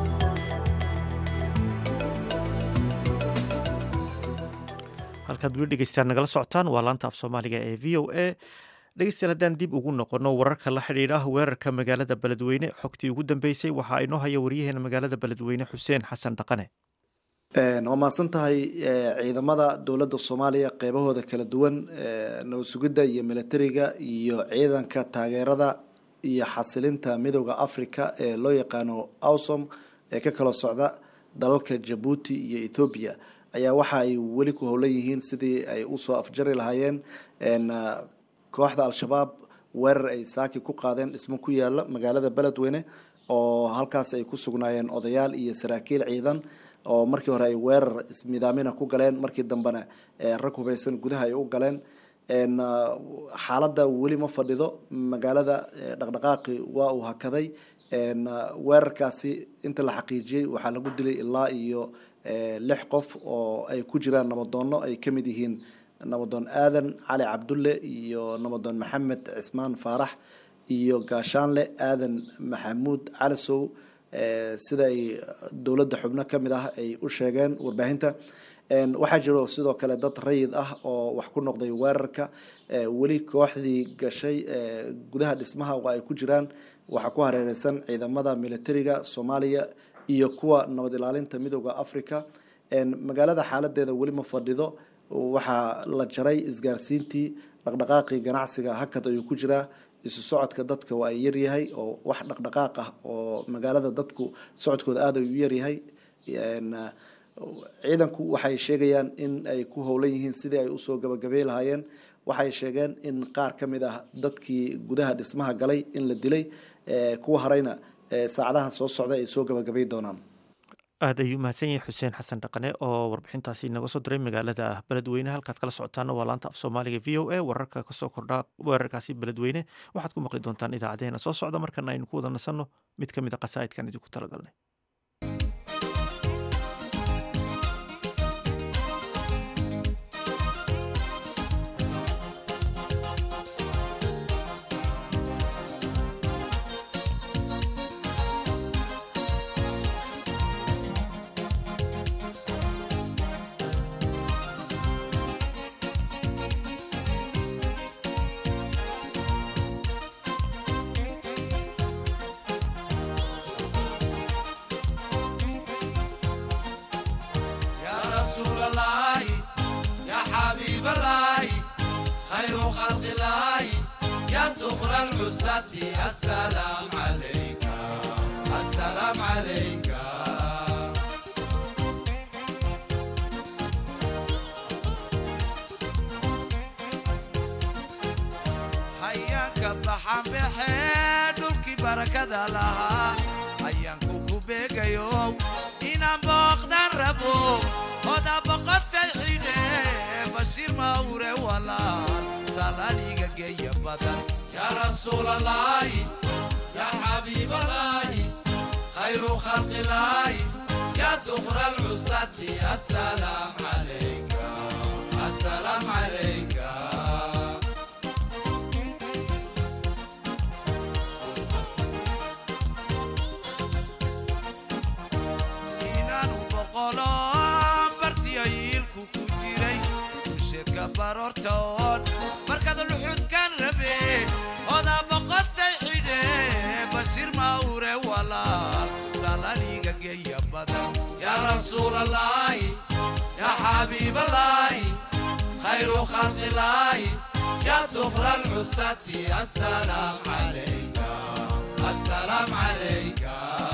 halkaad weli dhegeystaan nagala socotaan waa laanta af soomaaliga ee v o a dhegeystayaal haddaan dib ugu noqono wararka la xidhiidha weerarka magaalada beledweyne xogtii ugu dambeysay waxaa inoo haya waryaheena magaalada beledweyne xuseen xasan dhaqane waa mahadsan tahay ciidamada dowladda soomaaliya qeybahooda kala duwan nabad sugidda iyo militariga iyo ciidanka taageerada iyo xasilinta midooda africa ee loo yaqaano awsom ee ka kala socda dalalka jabuuti iyo ethoobiya ayaa waxa ay weli ku howlan yihiin sidii ay usoo afjari lahaayeen kooxda al-shabaab weerar ay saaki ku qaadeen dhismo ku yaala magaalada beledweyne oo halkaas ay ku sugnaayeen odayaal iyo saraakiil ciidan oo markii hore ay weerar ismidaamina ku galeen markii dambena rag hubeysan gudaha ay u galeen xaaladda weli ma fadhido magaalada dhaqdhaqaaqi waa uu hakaday weerarkaasi inta la xaqiijiyey waxaa lagu dilay ilaa iyo lix qof oo ay ku jiraan nabadoonno ay ka mid yihiin nabadoon aadan cali cabdulle iyo nabadoon maxamed cismaan faarax iyo gaashaanle aadan maxamuud calisow sida ay dowladda xubno ka mid ah ay u sheegeen warbaahinta waxaa jiro sidoo kale dad rayid ah oo wax ku noqday weerarka weli kooxdii gashay gudaha dhismaha oo ay ku jiraan waxaa ku hareereysan ciidamada militariga soomaaliya iyo kuwa nabad ilaalinta midooda africa magaalada xaaladeeda weli ma fadhido waxaa la jaray isgaarsiintii dhaqdhaqaaqii ganacsiga hakad ayuu ku jiraa isu socodka dadka waa ay yaryahay oo wax dhaqdhaqaaq ah oo magaalada dadku socodkooda aada ayuu yaryahay ciidanku waxay sheegayaan in ay ku howlan yihiin sidii ay usoo gabagabey lahaayeen waxay sheegeen in qaar ka mid ah dadkii gudaha dhismaha galay in la dilay kuwa harayna saacadaha soo socda ay soo gabagabay doonaan aad ayuu mahadsan yahay xuseen xasan dhaqane oo warbixintaasi inaga soo diray magaalada beledweyne halkaad kala socotaana waa laanta af soomaaliga v o a wararka kasoo kordha weerarkaasi beledweyne waxaad ku maqli doontaan idaacadeena soo socda markana aynu ku wada nasanno mid ka mid a qasaa'idkan idinku talagalnay السلام عليك السلام عليك hayaanka baxan baxee dhulkii barakada lahaa hayaanku ku beegayo inaan booqdan rabo oda boqotay xidhe bashiir mawre walaal salaaniga geeya badan يا رسول الله يا حبيب الله خير خلق الله يا دخر العصاة السلام عليك السلام عليك inaanu boqoloon bartiyayiilku ku jiray usheedka baroortoon markaad luxudkan rabe oda boqotay xidhe bashiir mawre walaal salaniga geeya badan yaa rasuul allahi yaa xabiib allahi khayru khalqi allahi yaa dukra alcusati assalaam calayka assalaam calayka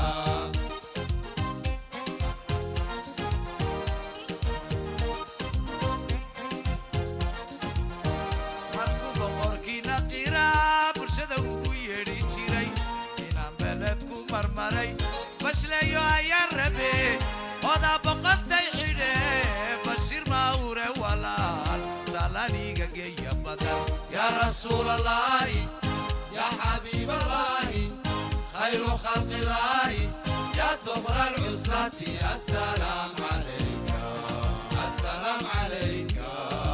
bashleeyo ayaan rabe oda boqotay xidhe bashiir mawre walaal salaniga geeya badan yaa rasuul allahi yaa xabiib allahi khayru khalqi allahi yaa dukra alcusati assalaam calayka assalaam calayka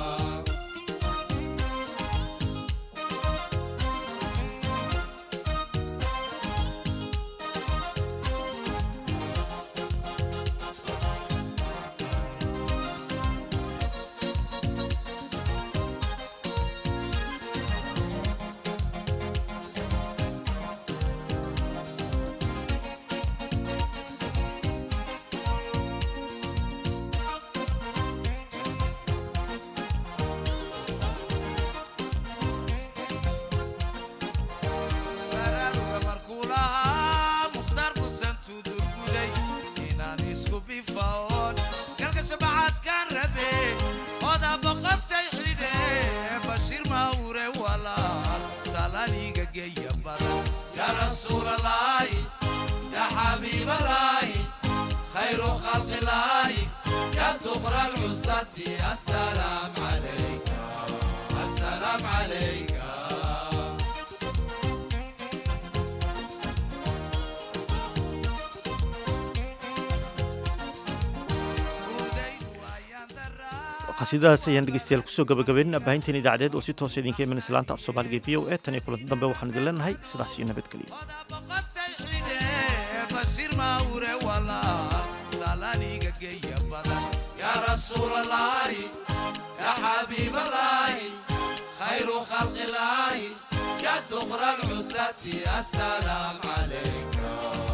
يا رسول الله يا حبيب الله خير خلق الله يا دخر العصاة السلام عليك السلام عليك qasiidadaas ayaan dhegeystayaal kusoo gabagabeynina baahinteen idaacadeed oo si toosa idinka imanaysa laanta af soomaaliga v o e tan iyo kulanti dambe waxaan idin leenahay sidaas iyo nabadgeliya bashir mawre walaal salaniga geeya badan yaa rasuul allahi yaa xabiib allahi khayru khalqi allahi yaa dukra alcusati assalaam calayka